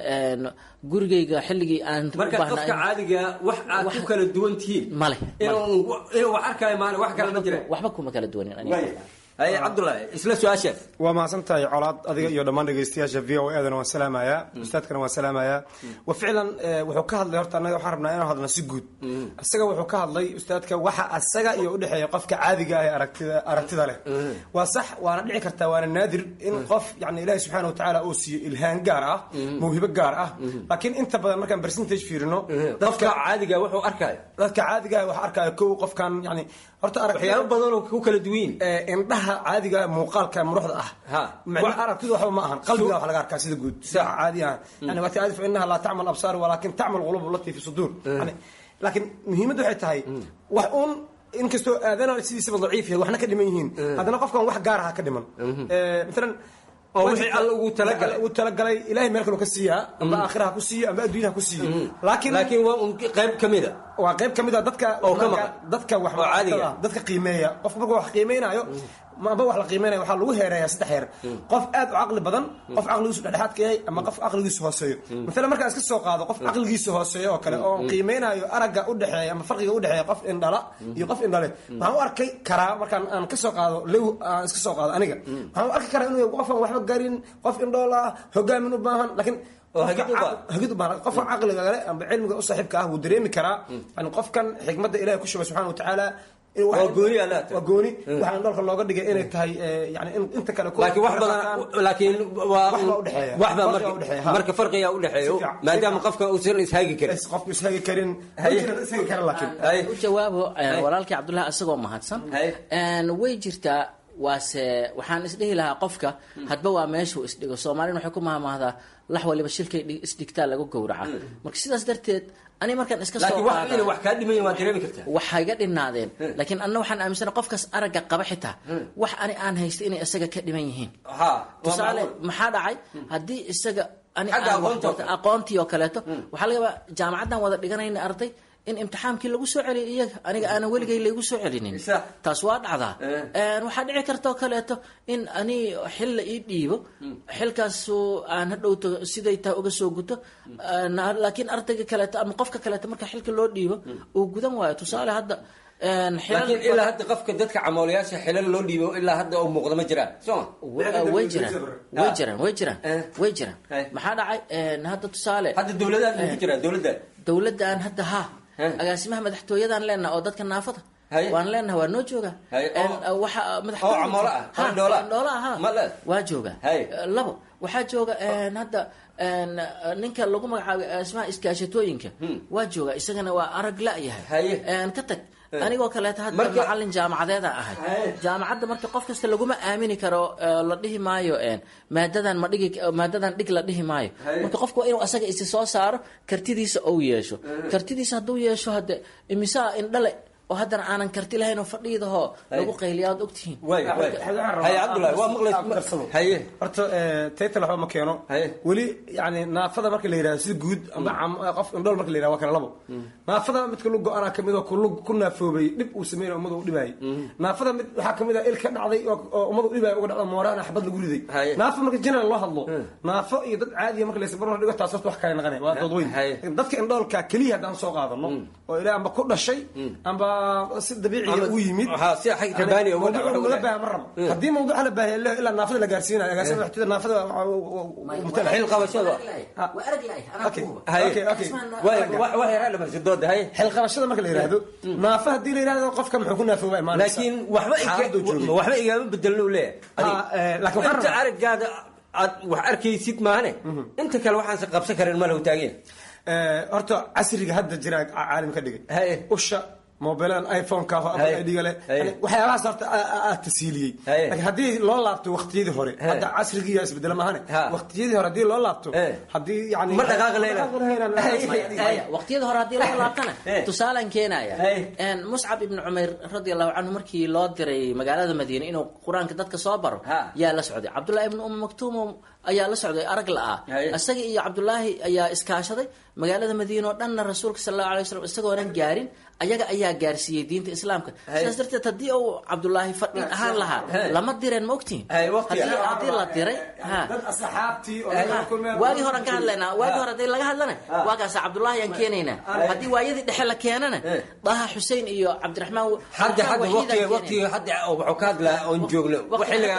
gurigayga xilligii aan marka qofka caadiga wax aad ku kala duwan tihiin male inuu wax arkayo maale wax kale ma jira waxba kuma kala duwanin haye cabdullaahi isla su-aasha waa mahadsantahay colaad adiga iyo dhammaan dhegaystayaasha v o edana waan salaamayaa ustaadkana waan salaamayaa wa ficlan wuxuu ka hadlay horta annaga waxaan rabnaa inaan hadlna si guud isaga wuxuu ka hadlay ustaadka waxa asaga iyo udhexeeya qofka caadiga ah ee aragtida aragtida leh waa sax waana dhici kartaa waana naadir in qof yani ilaahi subxaana watacaala uu siiyo ilhaan gaar ah mawhibo gaar ah laakiin inta badan markaan percentage fiirino dadka caadiga wuxuu arkaayo dadka caadiga ah waxa arkaayo kow qofkan yani horta waxyaabo badan oo ku kala duwan indhaha caadiga muuqaalka muruxda ah macna aragtidu waxba ma ahan qalbiga wax laga arkaa sida guud sida caadi ah yani waa taadi fa innaha laa tacmal absaar walaakin tacmal qulub allati fi suduur yani laakiin muhiimaddu waxay tahay wax uun inkastoo aadana sidiisaba daciif yahay waxna ka dhiman yihiin haddana qofkan wax gaar aha ka dhiman maalan oo wixii alla ugu talagalay ugu talagalay ilaahay meel kale ka siiyaa amba aakhiraha ku siiyo amba adduunyaha ku siiyo laakiin laakiin waa un qayb kamid a waa qayb kamid a dadka oo ka maqan dadka wax oo caadiga dadka qiimeeya qofka markuu wax qiimeynayo amba wax la qiimeynaya waxaa lagu heereeyaa saddex heer qof aad u caqli badan qof caqligiisu dhexdhexaadka yahay ama qof caqligiisu hooseeyo maalan markaan iska soo qaado qof caqligiisa hooseeyo oo kale oo qiimeynayo aragga u dhexeeya ama farqiga u dhexeeya qof indhala iyo qof indhale waxaan u arkay karaa markaan aan ka soo qaado lew aan iska soo qaado aniga waxaan u arki karaa inuu qofaan waxba garin qof indhoola ah hogaamin u baahan laakiin hagid u baahan qofka caqliga kale amba cilmiga u saaxiibka ah wuu dareemi karaa yani qofkan xikmadda ilahi ku shubay subxana watacaala waa gooni waa gooni waxaan dholka looga dhigay inay tahay yani inta kale laakiin wax badan laakiin waa waxba marka marka farqiga u dhexeeyo maadaama qofka uusan ishagi karin qofku ishagi karin ishagi karin laakiin u jawaabo walaalkii cabdullahi isagoo mahadsan way jirtaa waase waxaan isdhihi lahaa qofka hadba waa meeshuu isdhigo soomaalina waxay ku mahmaahdaa lax waliba shilkay isdhigtaa lagu gowraca marka sidaas darteed ani markaan iska soo wax kaa dhimayn waa dareemi kartaa waxay ga dhinaadeen laakiin anna waxaan aaminsana qofkaas aragga qaba xitaa wax ani aan haysta inay isaga ka dhiman yihiin tusaale maxaa dhacay haddii isaga ani aqoontii oo kaleeto waxaa laga yaabaa jaamacaddan wada dhiganayna arday in imtixaankii lagu soo celiyo iyaga aniga aanan weligay laygu soo celinin taas waa dhacdaa waxaa dhici kartaoo kaleeto in ani xil la ii dhiibo xilkaasu aan hadhowto siday tahay uga soo guto laakiin ardayga kaleeto ama qofka kaleeto marka xilka loo dhiibo uu gudan waayo tusaale hadda laakiin ilaa hadda qofka dadka camoolayaasha xilal loo dhiibo ilaa hadda oo muuqda ma jiraan sooma way jiraan way jiraan way jiraan way jiraan maxaa dhacay hadda tusaale hadda dowladaad ku jiraan dowladda dowladdan hadda ha agaasimaha madaxtooyadan leenaha oo dadka naafada waan leenaha waa noo jooga waxa madaxtooyadhoola aha waa jooga labo waxaa jooga hadda ninka lagu magacaabay agaasimaha iskaashatooyinka waa jooga isagana waa arag la-yahay ka tag anigoo kaleeta hadda macalin jaamacadeeda ahay jaamacadda marka qof kasta laguma aamini karo la dhihi maayo maadadan ma dhigi maadadan dhig la dhihi maayo marka qofku waa inuu asaga isi soo saaro kartidiisa ou yeesho kartidiisa hadduu yeesho hadde imisaa indhale oo haddana aanan karti lahayn oo fadhiidahoo lagu qayliya aad ogtihiin horta taytal waxba ma keeno weli yani naafada marka la yidhahdo sida guud amba qof indhool marka la yidhahdo waa kala labo naafada midka lu go-ana kamid oo kulug ku naafoobay dhib uu sameynay ummada u dhibaayay naafada mid waxaa kamid ah il ka dhacday oo ummada u dhibaaya uga dhacda mooraan xabad lagu riday naafo marka jinan loo hadlo naafo iyo dad caadiya marka laysa barbar dhigo taas horta wax kale naqanay waa dood weyn dadka indhoolka keliya haddaan soo qaadano oo ilaa amba ku dhashay amba si dabiiciya u yimid laga baaha ma rabo haddii mawduuca la baahiya ilaa naafada la gaarsiinayo agaasima waxtida naafada xil qabashada xil qabashada marka la yihahdo naafa haddii la yihahdo qofka muxuu ku naafooba laakiin waxba igama bedelno leeyahay inta araggaada aad wax arkaysid maane inta kale waxaanse qabsan karin ma lahu taageen horta casriga hadda jira caalim ka dhigay usha mobiladan iphoneka idga le waxyaabahaas horta aad tasiiliyey lakin haddii loo laabto waktiyadii hore hadda casrigiiya isbedela mahane waktiyadii hore haddii loo laabto haddii yani ma dhaqaaqi waqtiyada hore haddii loo laabtana tusaalaan keenaya muscab ibni cumayr radi allahu canhu markii loo diray magaalada madiine inuu qur-aanka dadka soo baro yaa la socday cabdullahi ibni um maktuum ayaa la socday arag la-ah isaga iyo cabdullaahi ayaa iskaashaday magaalada madiine oo dhanna rasuulka sal allahu alay waslam isagoonan gaarin ayaga ayaa gaarsiiyey diinta islaamka sidaas darteed haddii uu cabdullaahi fadhin ahaan lahaa lama direen ma ogtihin haddii la diray waagii horean ka hadlaynaa waagii hore hadii laga hadlana waagaasa cabdullaahi aan keenaynaa haddii waayadii dhexe la keenana daha xusein iyo cabdiraxmaan hadda hadda waqtiga waqtiga hadda wuxuu ka hadlaa oon joogno xilliga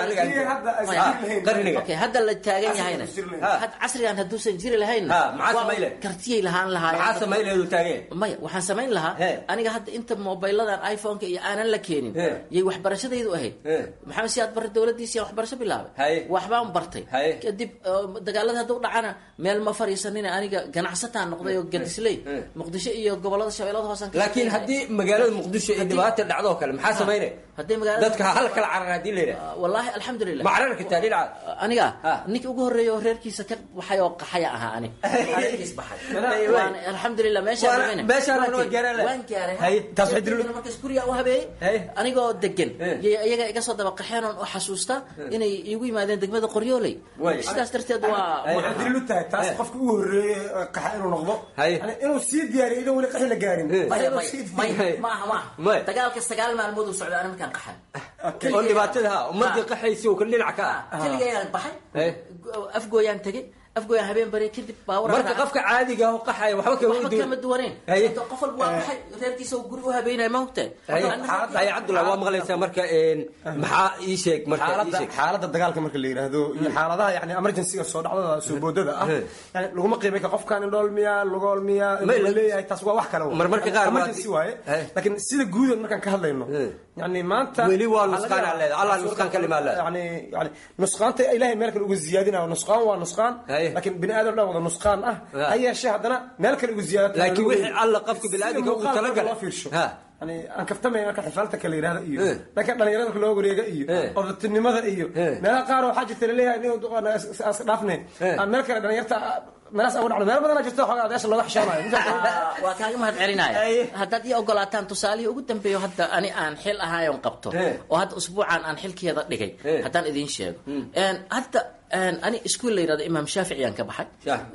aniga hadda la taagan yahayna casrigan hadduusan jiri lahayn kartiyay lahaan lahaayeen maya waxaan samayn lahaa aniga hadda inta mobiladan iphoneka iyo aanan la keenin yay waxbarashadaydu ahayd maxamed siyaad barre dowladiisi waxbarasho bilaabay waxbaan bartay kadib dagaalada hadduu dhacana meel ma fariisanina aniga ganacsataan noqday oo gadisley muqdisho iyo gobolada shabeellada hoosan laakiin haddii magaalada muqdisho ay dhibaata dhacdo oo kale maxaa samaynay haddii magaalada dadka hal kala carar haddii la yidhaha wallahi alxamdulilah ma carar kartaa dhinaca aniga ninka ugu horreeya oo reerkiisa ka baxay oo qaxaya ahaa ani reerkiis baxay alxamdulilah meeshaan waan gaaray markaas guriga u habeeyey anigoo degan iyaga iga soo daba qaxeen oon u xasuusta inay iigu yimaadeen degmada qoryooley sidaas darteed waa daliil u tahay taas qofka ugu horreeyey qaxa inuu noqdo inuu sii diyaariyo idan weli qaxi la gaarin maaha maaha dagaalka sagaal maalmood uu socday ani markaan qaxay oo dhibaatada ha ummadii qaxaysi uu ka dhinac ka ah keligayaan baxay afgooyaan tegey afgooyaan habeen bari kadib baawar marka qofka caadiga oo qaxaya waxba kama waxba kama duwaneen qof walba waa baxay reerkiisa guri u habeynaya ma hogtahay hay cabdullahi waa maqlaysaa marka maxaa ii sheeg marka xaaladda dagaalka marka la yidhaahdo iyo xaaladaha yani emergencyga soo dhacdada soo boodada ah yani laguma qiimay ka qofkan indhool miya lugool miya leeyahay taas waa wax kale marmarka qaar emergency waaye laakiin sida guudan markaan ka hadlayno yani maanta weli waa nusqaan aa leeda allah nusqaan ka limaa leeda yani yani nusqaanta ilahay meel kale uga ziyaadinayo nusqaan waa nusqaan laakiin bini aadam dhan wada nusqaan ah ha yeeshee haddana meel kale uga ziyaadata laakiin wixii alla qofka biniaadamka ugu talagalay loo fiirsho yani aan kaftamay marka xifaalta kala yidhahda iyo dhanka dhalinyarada marka loo wareega iyo odatinimada iyo meelaha qaar waxaa jirta laleeyahay nin iska dhaafne meel kale dhalinyarta meelaas ugu dhacdo meel badanaa jirta xoogaa adeesha looga xishoonayo waa kaaga mahad celinaya haddaad ii ogolaataan tusaalihii ugu dambeeyo hadda ani aan xil ahaayon qabto oo hadda usbuucan aan xilkeeda dhigay haddaan idiin sheego hadda ani iskuol la yidhahdo imaam shaafici aan ka baxay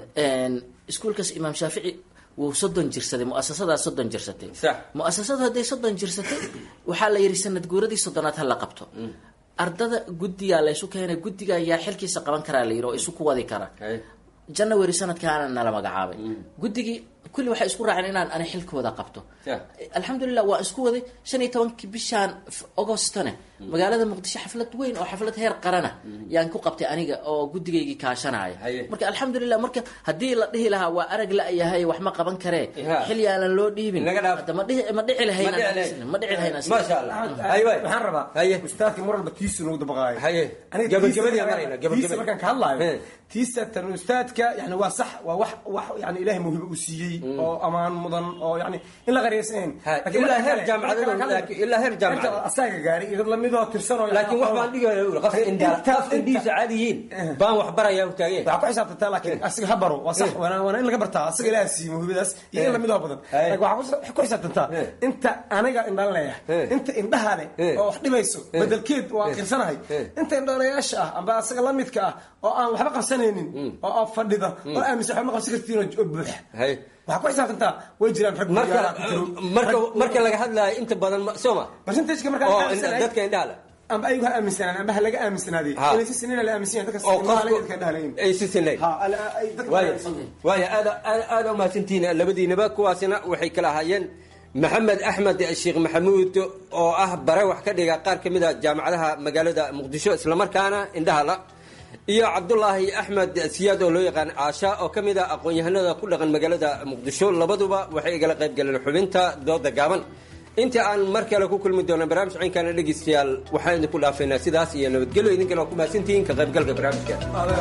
iskuolkaas imaam shaafici wuu soddon jirsaday muasasadaa soddon jirsatay muasasadu hadday soddon jirsatay waxaa la yidhi sanad guuradii soddonaad ha la qabto ardada guddigaa laysu keenay guddiga yaa xilkiisa qaban karaa la yidhi oo isu ku wadi kara january sanadkaana nala magacaabay guddigii kulli waxay isku raaceen inaan ani xilkooda qabto alxamdulilah waa isku waday shan iyo tobankii bishaan agostone magaalada muqdisho xaflad weyn oo xaflad heer qarana yaan ku qabtay aniga oo guddigaygii kaashanaya marka alxamdulilah marka haddii la dhihi lahaa waa arag la-yahay wax ma qaban karee xil yaalan loo dhiibin hadda ma dhihi ma dhici lahayn ma dhici lahayn waxaan rabaa ustaadkii mar walba tiisu nagu dabaqaayo gabagabadii marayna tiisa markaan ka hadlaayo tiisa tan ustaadka yani waa sax waa wax wax yani ilaahay mawhibo uu siiyey oo amaan mudan oo yani in la qariyaysaneyn ilaa heer jaamacadeed ilaa heer jaamacad asaga gaaray iyo dad lamidoo tirsanoo laakiin wax baan dhigaya uri qofka indhaaf indhihiisa caadi yihiin baan wax barayaa u taageen waxaa ku xisaabtantaa laakiin asiga ha baro waa sax waana waana in laga bartaa asaga ilaaha siiyey mawhibadaas iyo in lamidoo badan laakiin waxaa ku xisaabtantaa inta aniga indhaan leeyahay inta indhaha leh oo wax dhibayso bedelkeed waa qirsanahay inta indhoolayaasha ah amba asaga lamidka ah oo aan waxba qabsanaynin oo fadhida oo aaminsan waxba ma qabsan kartiin oo buuxa waxaa ku xisaabtantaa way jiraan rag marka marka laga hadlaayo inta badan sooma percentageka oo markaa dadka indhaha leh amba ayagu ha aaminsanaan amba ha laga aaminsanaaday inay si sinina la aaminsan yahay dadka oo dadka indhaha leeyihin ay si sinay waaya waaya aada aada umahadsantihiin labadiinaba kuwaasina waxay kala ahaayeen maxamed axmed sheekh maxamuud oo ah bare wax ka dhiga qaar ka mid a jaamacadaha magaalada muqdisho islamarkaana indhaha la iyo cabdulaahi axmed siyaad oo loo yaqaan caasha oo ka mid a aqoon-yahanada ku dhaqan magaalada muqdisho labaduba waxay igala qayb galeen xubinta dooda gaaban inta aan mar kale ku kulmi doona barnaamij cinkana dhegeystayaal waxaan idinku dhaafaynaa sidaas iyo nabadgelyo idinkana waa ku mahadsantihiin ka qaybgalka barnaamijka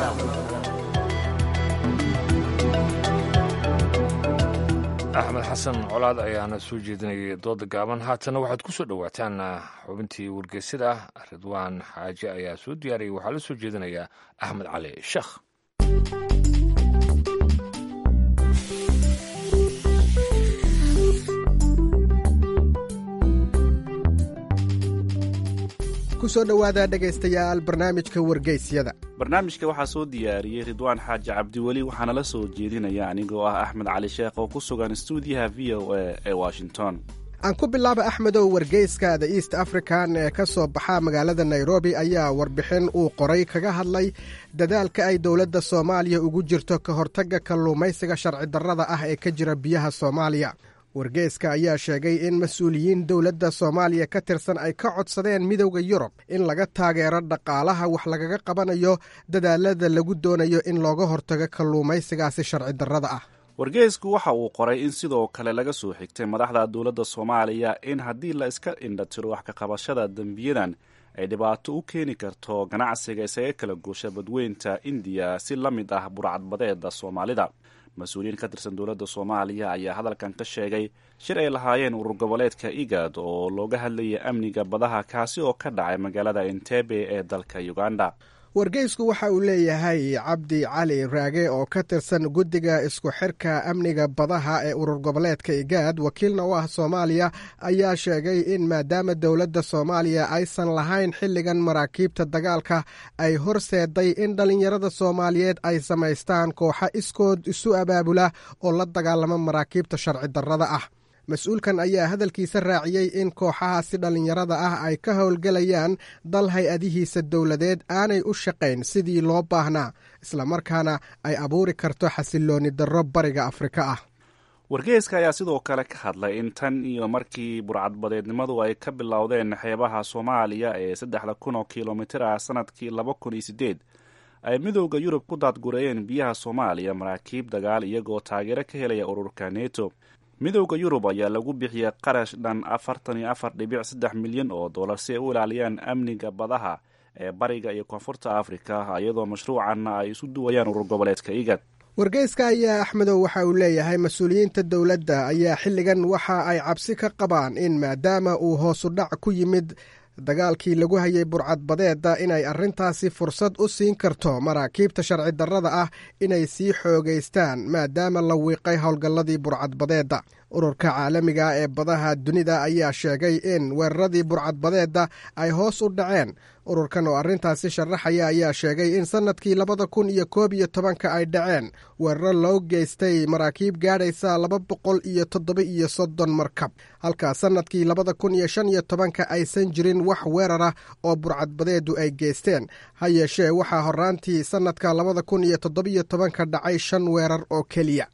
axmed xasan colaad ayaana soo jeedinayay dooda gaaban haatana waxaad ku soo dhowaataan xubintii wargeysada ridwaan xaaje ayaa soo diyaariyay waxaa la soo jeedinayaa axmed cali sheekh kusoo dhowaada dhegaystayaal barnaamijka wargeysyada barnaamijka waxaa soo diyaariyey ridwaan xaaji cabdiweli waxaana la soo jeedinaya anigoo ah axmed cali sheekh oo ku sugan stuudiyaha v o a ee washington aan ku bilaaba axmedow wargeyska the east african ee ka soo baxa magaalada nairobi ayaa warbixin uu qoray kaga hadlay dadaalka ay dowladda soomaaliya ugu jirto ka hortagga kalluumaysiga sharci darrada ah ee ka jira biyaha soomaaliya wargeyska ayaa sheegay in mas-uuliyiin dowladda soomaaliya ka tirsan ay ka codsadeen midowda yurub in laga taageero dhaqaalaha wax lagaga qabanayo dadaalada lagu doonayo in looga hortago kalluumaysigaasi sharci darrada ah wargeysku waxa uu qoray in sidoo kale laga soo xigtay madaxda dowladda soomaaliya in haddii la iska indhatiro wax ka qabashada dembiyadan ay dhibaato u keeni karto ganacsiga isaga kala goosha badweynta indiya si la mid ah burcadbadeeda soomaalida mas-uuliyiin ka tirsan dowladda soomaaliya ayaa hadalkan ka sheegay shir ay lahaayeen urur goboleedka igad oo looga hadlayay amniga badaha kaasi oo ka dhacay magaalada entebe ee dalka uganda wargeysku waxa uu leeyahay cabdi cali raage oo ka tirsan guddiga isku xirka amniga badaha ee urur goboleedka igaad wakiilna u ah soomaaliya ayaa sheegay in maadaama dowladda soomaaliya aysan lahayn xilligan maraakiibta dagaalka ay horseeday in dhallinyarada soomaaliyeed ay samaystaan kooxa iskood isu abaabula oo la dagaalama maraakiibta sharci darrada ah mas-uulkan ayaa hadalkiisa raaciyey in kooxahaasi dhallinyarada ah ay ka howlgelayaan dal hay-adihiisa dowladeed aanay u shaqayn sidii loo baahnaa islamarkaana ay abuuri karto xasilooni darro bariga afrika ah wargeyska ayaa sidoo kale ka hadlay in tan iyo markii burcadbadeednimadu ay ka bilowdeen xeebaha soomaaliya ee saddexda kun oo kilomitir ah sanadkii laba kun iyo sideed ay midowda yurub ku daadgureeyeen biyaha soomaaliya maraakiib dagaal iyagoo taageero ka helaya ururka neto midowda yurub ayaa lagu bixiyey qarash dhan afartan iyo afar dhibic saddex milyan oo dollar si ay u ilaaliyaan amniga badaha ee bariga iyo koonfurta afrika iyadoo mashruucanna ay isu duwayaan urur goboleedka igad wargeyska ayaa axmedow waxa uu leeyahay mas-uuliyiinta dowladda ayaa xilligan waxa ay cabsi ka qabaan in maadaama uu hoosu dhac ku yimid dagaalkii lagu hayay burcadbadeeda inay arrintaasi fursad u siin karto maraakiibta sharci darrada ah inay sii xoogaystaan maadaama la wiiqay howlgalladii burcadbadeedda ururka caalamiga ee badaha dunida ayaa sheegay in weeraradii burcadbadeedda ay hoos u dhaceen ururkan oo arrintaasi sharaxaya ayaa sheegay in sannadkii labada kun iyo koob iyo tobanka ay dhaceen weeraro loo geystay maraakiib gaadhaysa laba boqol iyo toddoba iyo soddon markab halka sannadkii labada kun iyo shan iyo tobanka aysan jirin wax weerara oo burcadbadeedu ay geysteen ha yeeshee waxaa horaantii sannadka labada kun iyo toddobiyo tobanka dhacay shan weerar oo keliya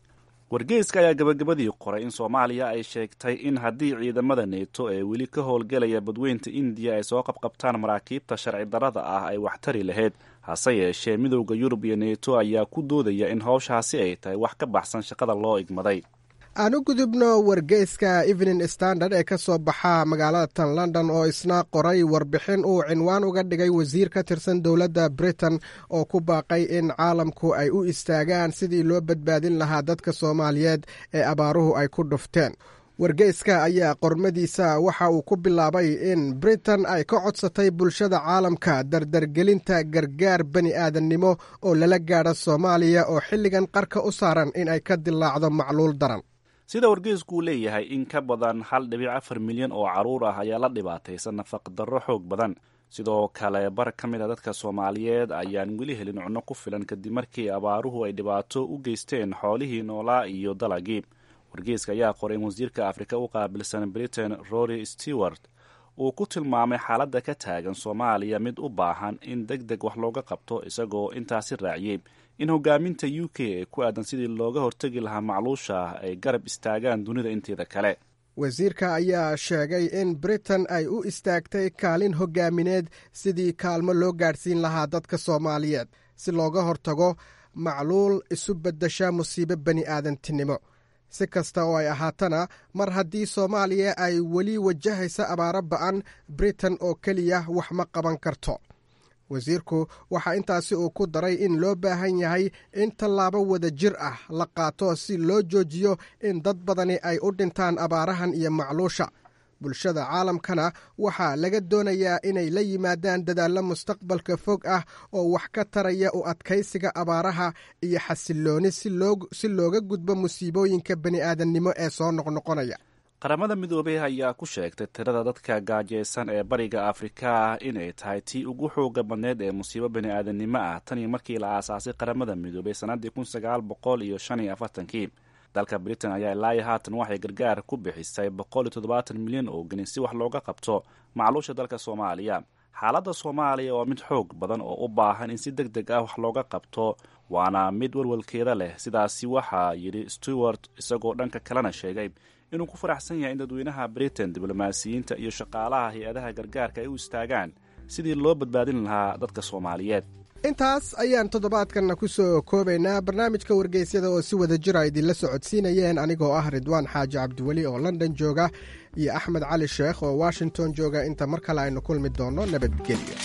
wargeyska ayaa gabagabadii qoray in soomaaliya ay sheegtay in haddii ciidamada neeto ee weli ka howlgelaya badweynta indiya ay soo qabqabtaan maraakiibta sharci darrada ah ay waxtari lahayd hase yeeshee midowda yurub iyo neeto ayaa ku doodaya in howshaasi ay tahay wax ka baxsan shaqada loo igmaday aan u gudubno wargeyska evening standard ee ka soo baxa magaalada tan london oo isna qoray warbixin uu cinwaan uga dhigay wasiir ka tirsan dowladda britain oo ku baaqay in caalamku ay u istaagaan sidii loo badbaadin lahaa dadka soomaaliyeed ee abaaruhu ay ku dhufteen wargeyska ayaa qormadiisa waxa uu ku bilaabay in britain ay ka codsatay bulshada caalamka dardargelinta gargaar bani aadannimo oo lala gaadho soomaaliya oo xilligan qarka u saaran in ay ka dilaacdo macluul daran sida wargeysku uu leeyahay in ka badan hal dhibic afar milyan oo carruur ah ayaa la dhibaataysan nafaqdarro xoog badan sidoo kale bar ka mid a dadka soomaaliyeed ayaan weli helin cunno ku filan kadib markii abaaruhu ay dhibaato u geysteen xoolihii noolaa iyo dalagii wargeyska ayaa qoray in wasiirka afrika u qaabilsan britain rory stewart uu ku tilmaamay xaaladda ka taagan soomaaliya mid u baahan in deg deg wax looga qabto isagoo intaasi raaciyey in hogaaminta u k ee ku aadan sidii looga hortegi lahaa macluusha ay garab istaagaan dunida inteeda kale wasiirka ayaa sheegay in britain ay u istaagtay kaalin hogaamineed sidii kaalmo loo gaadhsiin lahaa dadka soomaaliyeed si looga hortago macluul isu beddesha musiibo bani aadantinimo si kasta oo ay ahaatana mar haddii soomaaliya ay weli wajahaysa abaaro ba'an britain oo keliya wax ma qaban karto wasiirku waxaa intaasi uu ku daray in loo baahan yahay in tallaabo wada jir ah la qaato si loo joojiyo in dad badani ay u dhintaan abaarahan iyo macluusha bulshada caalamkana waxaa laga doonayaa inay la yimaadaan dadaallo mustaqbalka fog ah oo wax ka taraya u adkaysiga abaaraha iyo xasillooni si looga gudbo musiibooyinka bani aadannimo ee soo noqnoqonaya qaramada midoobey ayaa ku sheegtay tirada dadka gaajaysan ee bariga afrika inay tahay tii ugu xooga badneyd ee musiibo bani aadannimo ah tanii markii la aasaasay qaramada midoobey sannaddii kun sagaal boqol iyo shan iyo afartankii dalka britain ayaa ilaayo haatan waxay gargaar ku bixisay boqol iyo toddobaatan milyan oo gelin si wax looga qabto macluusha dalka soomaaliya xaaladda soomaaliya waa mid xoog badan oo u baahan in si deg deg ah wax looga qabto waana mid walwalkeeda leh sidaasi waxaa yidhi stewart isagoo dhanka kalena sheegay inuu ku faraxsan yahay in dadweynaha britain diblomaasiyiinta iyo shaqaalaha hay-adaha gargaarka ay u istaagaan sidii loo badbaadin lahaa dadka soomaaliyeed intaas ayaan toddobaadkanna ku soo koobaynaa barnaamijka wargeysyada oo si wada jira idinla socodsiinayeen anigoo ah ridwaan xaaji cabdiweli oo london jooga iyo axmed cali sheekh oo washington jooga inta mar kale aynu kulmi doonno nabadgelyo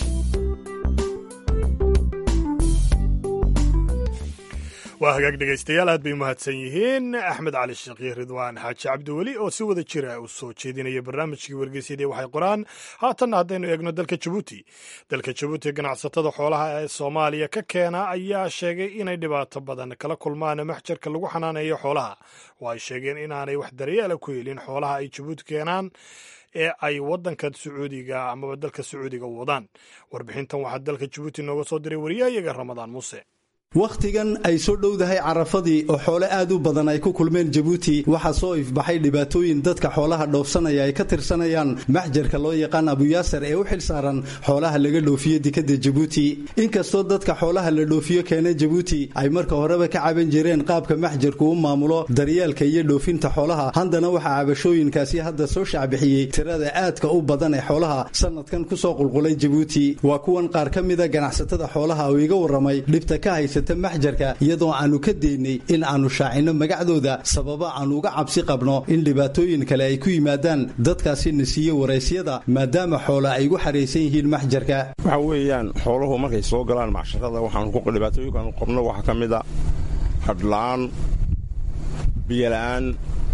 waa hagaag dhegaystayaal aad bay umahadsan yihiin axmed cali sheekh iyo ridwaan xaaji cabdiweli oo si wada jira u soo jeedinaya barnaamijkii wargeysyadii waxay qoraan haatanna haddaynu eegno dalka jabuuti dalka jabuuti ganacsatada xoolaha ee soomaaliya ka keena ayaa sheegay inay dhibaato badan kala kulmaan maxjarka lagu xanaaneeyo xoolaha oo ay sheegeen inaanay wax daryeela ku helin xoolaha ay jabuuti keenaan ee ay wadanka sacuudiga amaba dalka sacuudiga u wadaan warbixintan waxaa dalka jabuuti nooga soo diray wariyahayaga ramadaan muuse wakhtigan ay soo dhowdahay carafadii oo xoole aad u badan ay ku kulmeen jabuuti waxaa soo ifbaxay dhibaatooyin dadka xoolaha dhoofsanaya ay ka tirsanayaan maxjarka loo yaqaan abuyaasar ee u xil saaran xoolaha laga dhoofiyo dekadda jabuuti inkastoo dadka xoolaha la dhoofiyo keena jabuuti ay marka horeba ka caban jireen qaabka maxjarku u maamulo daryeelka iyo dhoofinta xoolaha haddana waxaa cabashooyinkaasi hadda soo shacbixiyey tirada aadka u badan ee xoolaha sanadkan kusoo qulqulay jabuuti waa kuwan qaar ka mida ganacsatada xoolaha oo iga warramay dhibta ka haysa maxjarka iyadoo aanu ka deynay in aanu shaacinno magacdooda sababa aanu uga cabsi qabno in dhibaatooyin kale ay ku yimaadaan dadkaasi na siiye waraysyada maadaama xoola ay gu xaraysan yihiin maxjarka waxa weeyaan xooluhu markay soo galaan macsharada waxaanu dhibaatooyinkaanu qabno waxaa ka mid a hadhla'aan biyola'aan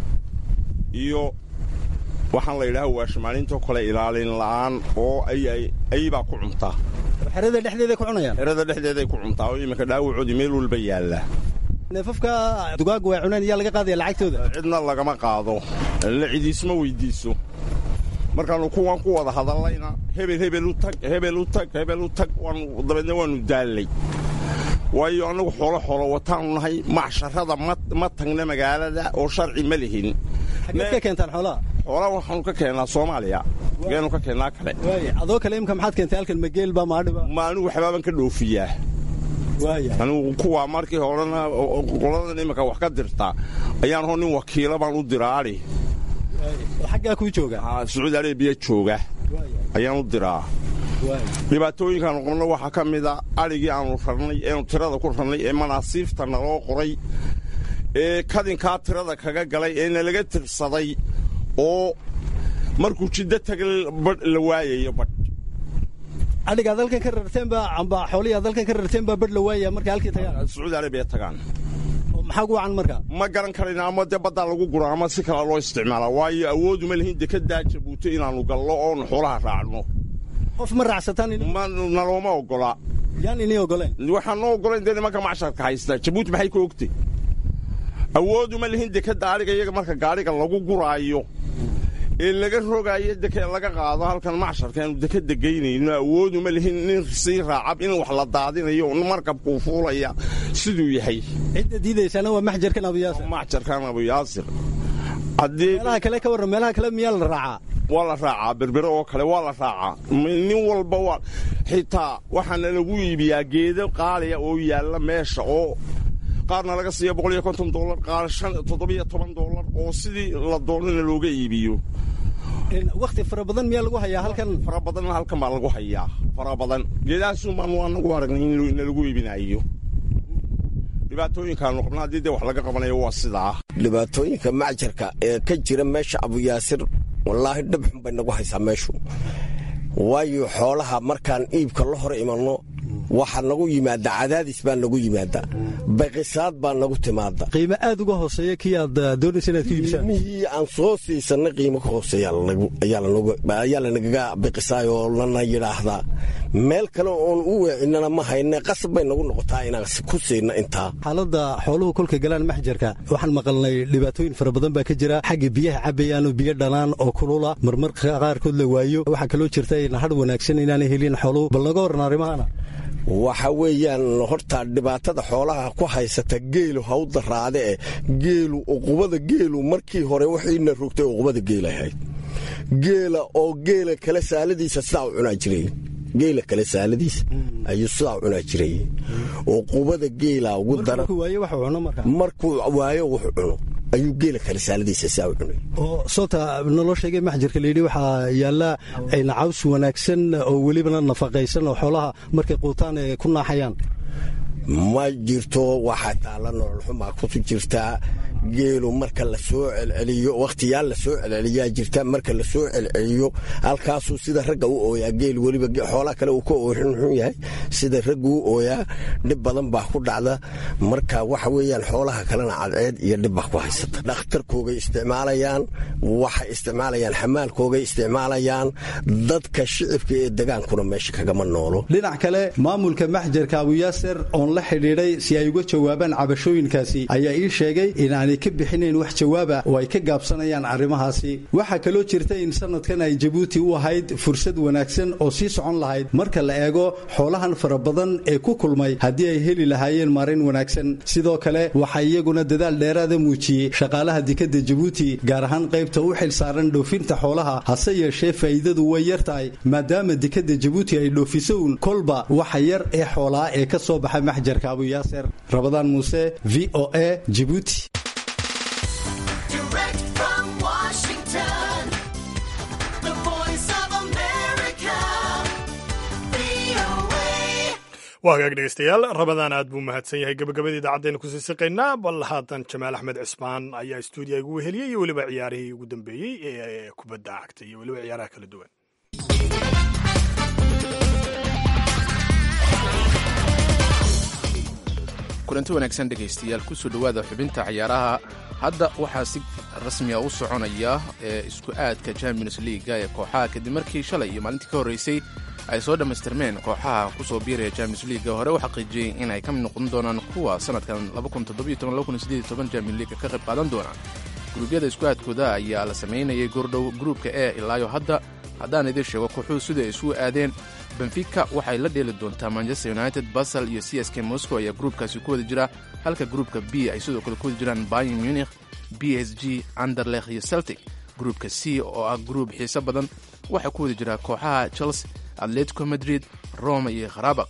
iyo waxaan la yidhaha waashmaalintoo kale ilaalin la'aan oo ayibaa ku cuntaa xerada dhexdeeday ku cunayaan xerada dhexdeeday ku cuntaa oo iminka dhaawacoodii meel walba yaalla neefafka dugaaga way cuneen iyaa laga qaadaya lacagtooda cidna lagama qaado la cidiisma weydiiso markaannu kuwan ku wada hadallayna hebel hebel u tag hebel u tag hebel u tag dabeedna waannu daallay waayo annagu xoolo xoolo wataanu nahay macsharada ma tagna magaalada oo sharci ma lihin xageed ka keentaan xoolaha xoolaa waxaanu ka keennaa soomaaliya geenu ka keennaa kale adoo kale imka maxaad keentay halkan mageel baa maadhiba ma anigu waxbaaban ka dhoofiyaa anigu kuwaa markii horena qoladan iminka wax ka dirta ayaan hoo nin wakiila baan u diraa adhi xaggaa kuu jooga sacuudi arabiya jooga ayaan u diraa dhibaatooyinkaanu qabno waxaa ka mida adhigii aanu rarnay eenu tirada ku rarnay ee manaasiifta naloo qoray ee kadinkaa tirada kaga galay ee nalaga tirsaday oo markuu jiddo taga badh la waayayo badh adhigaad halkan ka rarteenba amba xoolihiaad halkan ka rarteenbaa badh la waaya markay halkii tagaan sacuudi arabiya tagaan maxaa gu wacan marka ma garan karayna ama dee baddaa lagu gura ama si kale loo isticmaala waayo awooduma lihin dekedaa jabuuto inaannu gallo oonu xoolaha raacno qof ma raacsataan nalooma ogola yaan inii ogoleen waxaan noo ogolayn dee nimanka macsharka haysta jabuuti maxay ka ogtay awooduma lihin dekeda adhiga iyaga marka gaadhiga lagu guraayo ee laga rogaayo deke laga qaado halkan macsharka aanu dekeda geynayno awooduma lihin nin sii raacab in wax la daadinayo markabkuu fuulaya siduu yahay cidda diidaysaana waa maxjarkan abuyaasir maxjarkan abuyaasir meelaha kale ka warran meelaha kale miyaa la raacaa waa la raacaa berbere oo kale waa la raacaa nin walba waa xitaa waxaana lagu iibiyaa geedo qaaliya oo yaalla meesha oo qaarna laga siiya boqol iyo konton dollar qaar shan toddobiyo toban dollar oo sidii la doonana looga iibiyo wakhti fara badan miyaa lagu hayaa halkan fara badanna halkan baa lagu hayaa fara badan geedahaasun baanu anagu aragnay in lagu iibinayo dhibaatooyinkaanu qabna haddii dee wax laga qabanayo waa sidaa dhibaatooyinka macjarka ee ka jira meesha abuyaasir wallaahi dhabxun bay nagu haysaa meeshu waayo xoolaha markaan iibka la hor imanno waxaa nagu yimaada cadaadis baa nagu yimaada baqisaad baa nagu timaada qiimo aad uga hooseeya kii aad doonaysa inaad ku iibsaan qiimihii aan soo siisanay qiimo ka hooseeya ayaa lanagaga biqisaay oo lana yidhaahdaa meel kale oon u weecinana ma hayne qasab bay nagu noqotaa inaan ku siina intaa xaaladda xooluhu kolka galaan maxjarka waxaan maqalnay dhibaatooyin fara badan baa ka jira xagga biyaha cabayaanoo biyo dhanaan oo kulula marmarka qaarkood la waayo waxaa kaloo jirta in hadh wanaagsan inaanay helin xooluhu bal naga warran arrimahana waxa weeyaan horta dhibaatada xoolaha ku haysata geelu ha u daraade eh geelu uqubada geelu markii hore waxiina rogtay uqubada geela ahayd geela oo geela kale saaladiisa sidaa u cunaa jiray geela kale saaladiisa ayuu sidaa u cunaa jiray uqubada geela ugu daran markuu waayo wuxuu cuno ayuu geela kale saaladiisa sidaa u cunay oo soota naloo sheegay maxjarka layidhi waxaa yaalla caws wanaagsan oo welibana nafaqaysan oo xoolaha markay quutaan ee ku naaxayaan ma jirto waxaa taalla nololxumaa ku jirtaa geelu marka la soo celceliyo wakhtiyaal la soo celceliyaa jirta marka la soo celceliyo halkaasuu sida ragga u ooyaa geel weliba xoolaha kale uu ka ooxunxun yahay sida raggu u ooyaa dhib badan baa ku dhacda marka waxa weeyaan xoolaha kalena cadceed iyo dhib baa ku haysata dhakhtarkoogay isticmaalayaan waxay isticmaalayaan xamaalkoogay isticmaalayaan dadka shicibka ee degaankuna meesha kagama noolo dhinac kale maamulka maxjarka abuyaaser oon la xidhiidhay si ay uga jawaabaan cabashooyinkaasi ayaa ii sheegay inaanay ka bixinayn wax jawaaba oo ay ka gaabsanayaan arrimahaasi waxaa kaloo jirta in sanadkan ay jabuuti u ahayd fursad wanaagsan oo sii socon lahayd marka la eego xoolahan fara badan ee ku kulmay haddii ay heli lahaayeen marin wanaagsan sidoo kale waxaa iyaguna dadaal dheeraada muujiyey shaqaalaha dekadda jabuuti gaar ahaan qaybta u xil saaran dhoofinta xoolaha hase yeeshee faa'iidadu way yar tahay maadaama dekadda jabuuti ay dhoofiso uun kolba waxa yar ee xoolaa ee ka soo baxa maxjarka abuyaaser rabadaan muuse v o a jibuuti waa hagaag dhegeystayaal rabadaan aad buu mahadsan yahay gabagabadii idaacaddeena kusii siqaynaa bal haatan jamaal axmed cismaan ayaa stuudiya igu weheliyey iyo weliba ciyaarihii ugu dambeeyey ee kubadda cagta iyo weliba ciyaaraha kala duwan kulanti wanaagsan dhegaystayaal kusoo dhowaada xubinta ciyaaraha hadda waxaa si rasmiya u soconaya ee isku aadka champions leaga ee kooxaha kadib markii shalay iyo maalintii ka horreysay ay soo dhammaystirmeen kooxaha kusoo biiraya champions leaga hore u xaqiijiyey in ay ka mid noqon doonaan kuwa sanadkan champion leaga ka qayb qaadan doona guruubyada isku aadkooda ayaa la samaynayay goordhow gruubka e ilaayo hadda haddaan idiin sheego kooxuhu sida ay isugu aadeen benfica waxay la dheeli doontaa manchester united basel iyo c s k moscow ayaa gruubkaasi ku wada jira halka gruubka b ay sidoo kale ku wada jiraan bayan munich b s g anderlekh iyo celtic gruubka c oo ah gruub xiise badan waxaa ku wada jira kooxaha chelsea atletico madrid roma iyo kharabaq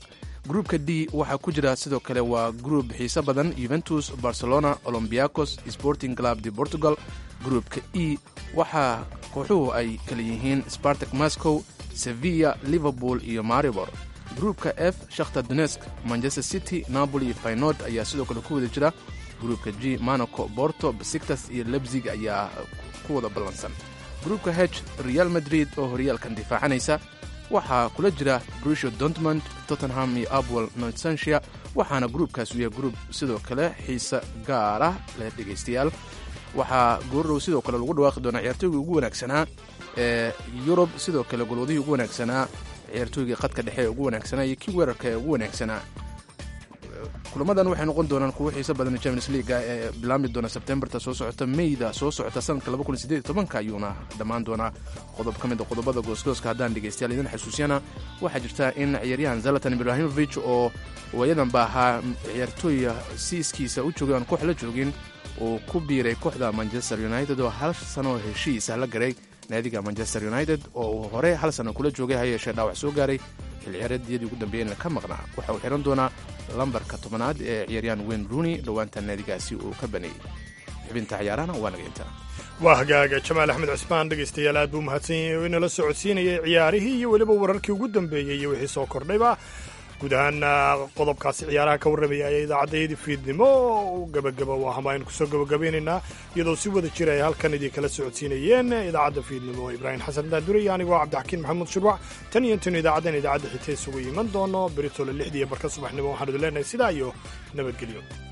gruupka d waxaa ku jira sidoo kale waa gruub xiise badan yuventus barcelona olombiacos sporting club de portugal gruupka e waxaa kooxuhu ay kala yihiin spartak moscow sevilla liverpool iyo maribor gruupka f shakhtar donesk manchester city napoli iyo faynord ayaa sidoo kale ku wada jira gruupka g monaco borto besiktas iyo lebzig ayaa ku wada ballansan gruupka h real madrid oo horyaalkan difaacanaysa waxaa kula jira brusho dortmund tottenham iyo apwell nortsanshia waxaana gruupkaas u yahay gruub sidoo kale xiise gaar ah leh dhegaystayaal waxaa goordhow sidoo kale lagu dhawaaqi doonaa ciyaartooygii ugu wanaagsanaa ee yurub sidoo kale golwadihii ugu wanaagsanaa ciyaartooygii qadka dhexe ee ugu wanaagsanaa iyo kii weerarka ee ugu wanaagsanaa kulamadan waxay noqon doonaan kuwo xiise badan champions leaga ee bilaami doona sebtembarta soo socota meyda soo socota sanadka ayuuna dhammaan doonaa qodob ka mid a qodobada goosgooska haddaan dhegaystayaal idin xasuusiyana waxaa jirta in ciyaaryahan zalatan ibrahimovic oo waayadan ba ahaa ciyaartooy siiskiisa u joogay aan koox la joogin uu ku biiray kooxda manchester united oo hal sanoo heshiisa la garay naadiga manchester united oo uu hore hal sano kula joogay ha yeeshee dhaawac soo gaaray xilciyaareedyadii ugu dambeeyeyna ka maqnaa waxa uu xihan doonaa lambarka tobanaad ee ciyaaryahan wayne rooney dhowaanta naadigaasi uu ka baneeyey xubinta ciyaarahana waa naga intaa waa hagaaga jamaal axmed cismaan dhegaystayaal aad buu mahadsan yahay oo inala socodsiinayay ciyaarihii iyo weliba wararkii ugu dambeeyey iyo wixii soo kordhayba guud ahaan qodobkaasi ciyaaraha ka warramaya ayaa idaacaddayadii fiidnimo gabagaba waa hama aynu kusoo gabagabaynaynaa iyadoo si wada jira ay halkan idin kala socodsiinayeen idaacadda fiidnimo ibraahim xasan daadure iyo anigoo cabdixakiin maxamuud shurwac tan iyo intaynu idaacaddan idaacadda xigta isugu iman doono beritole lixdii barka subaxnimo waxaan idin leenahay sidaa iyo nabadgelyo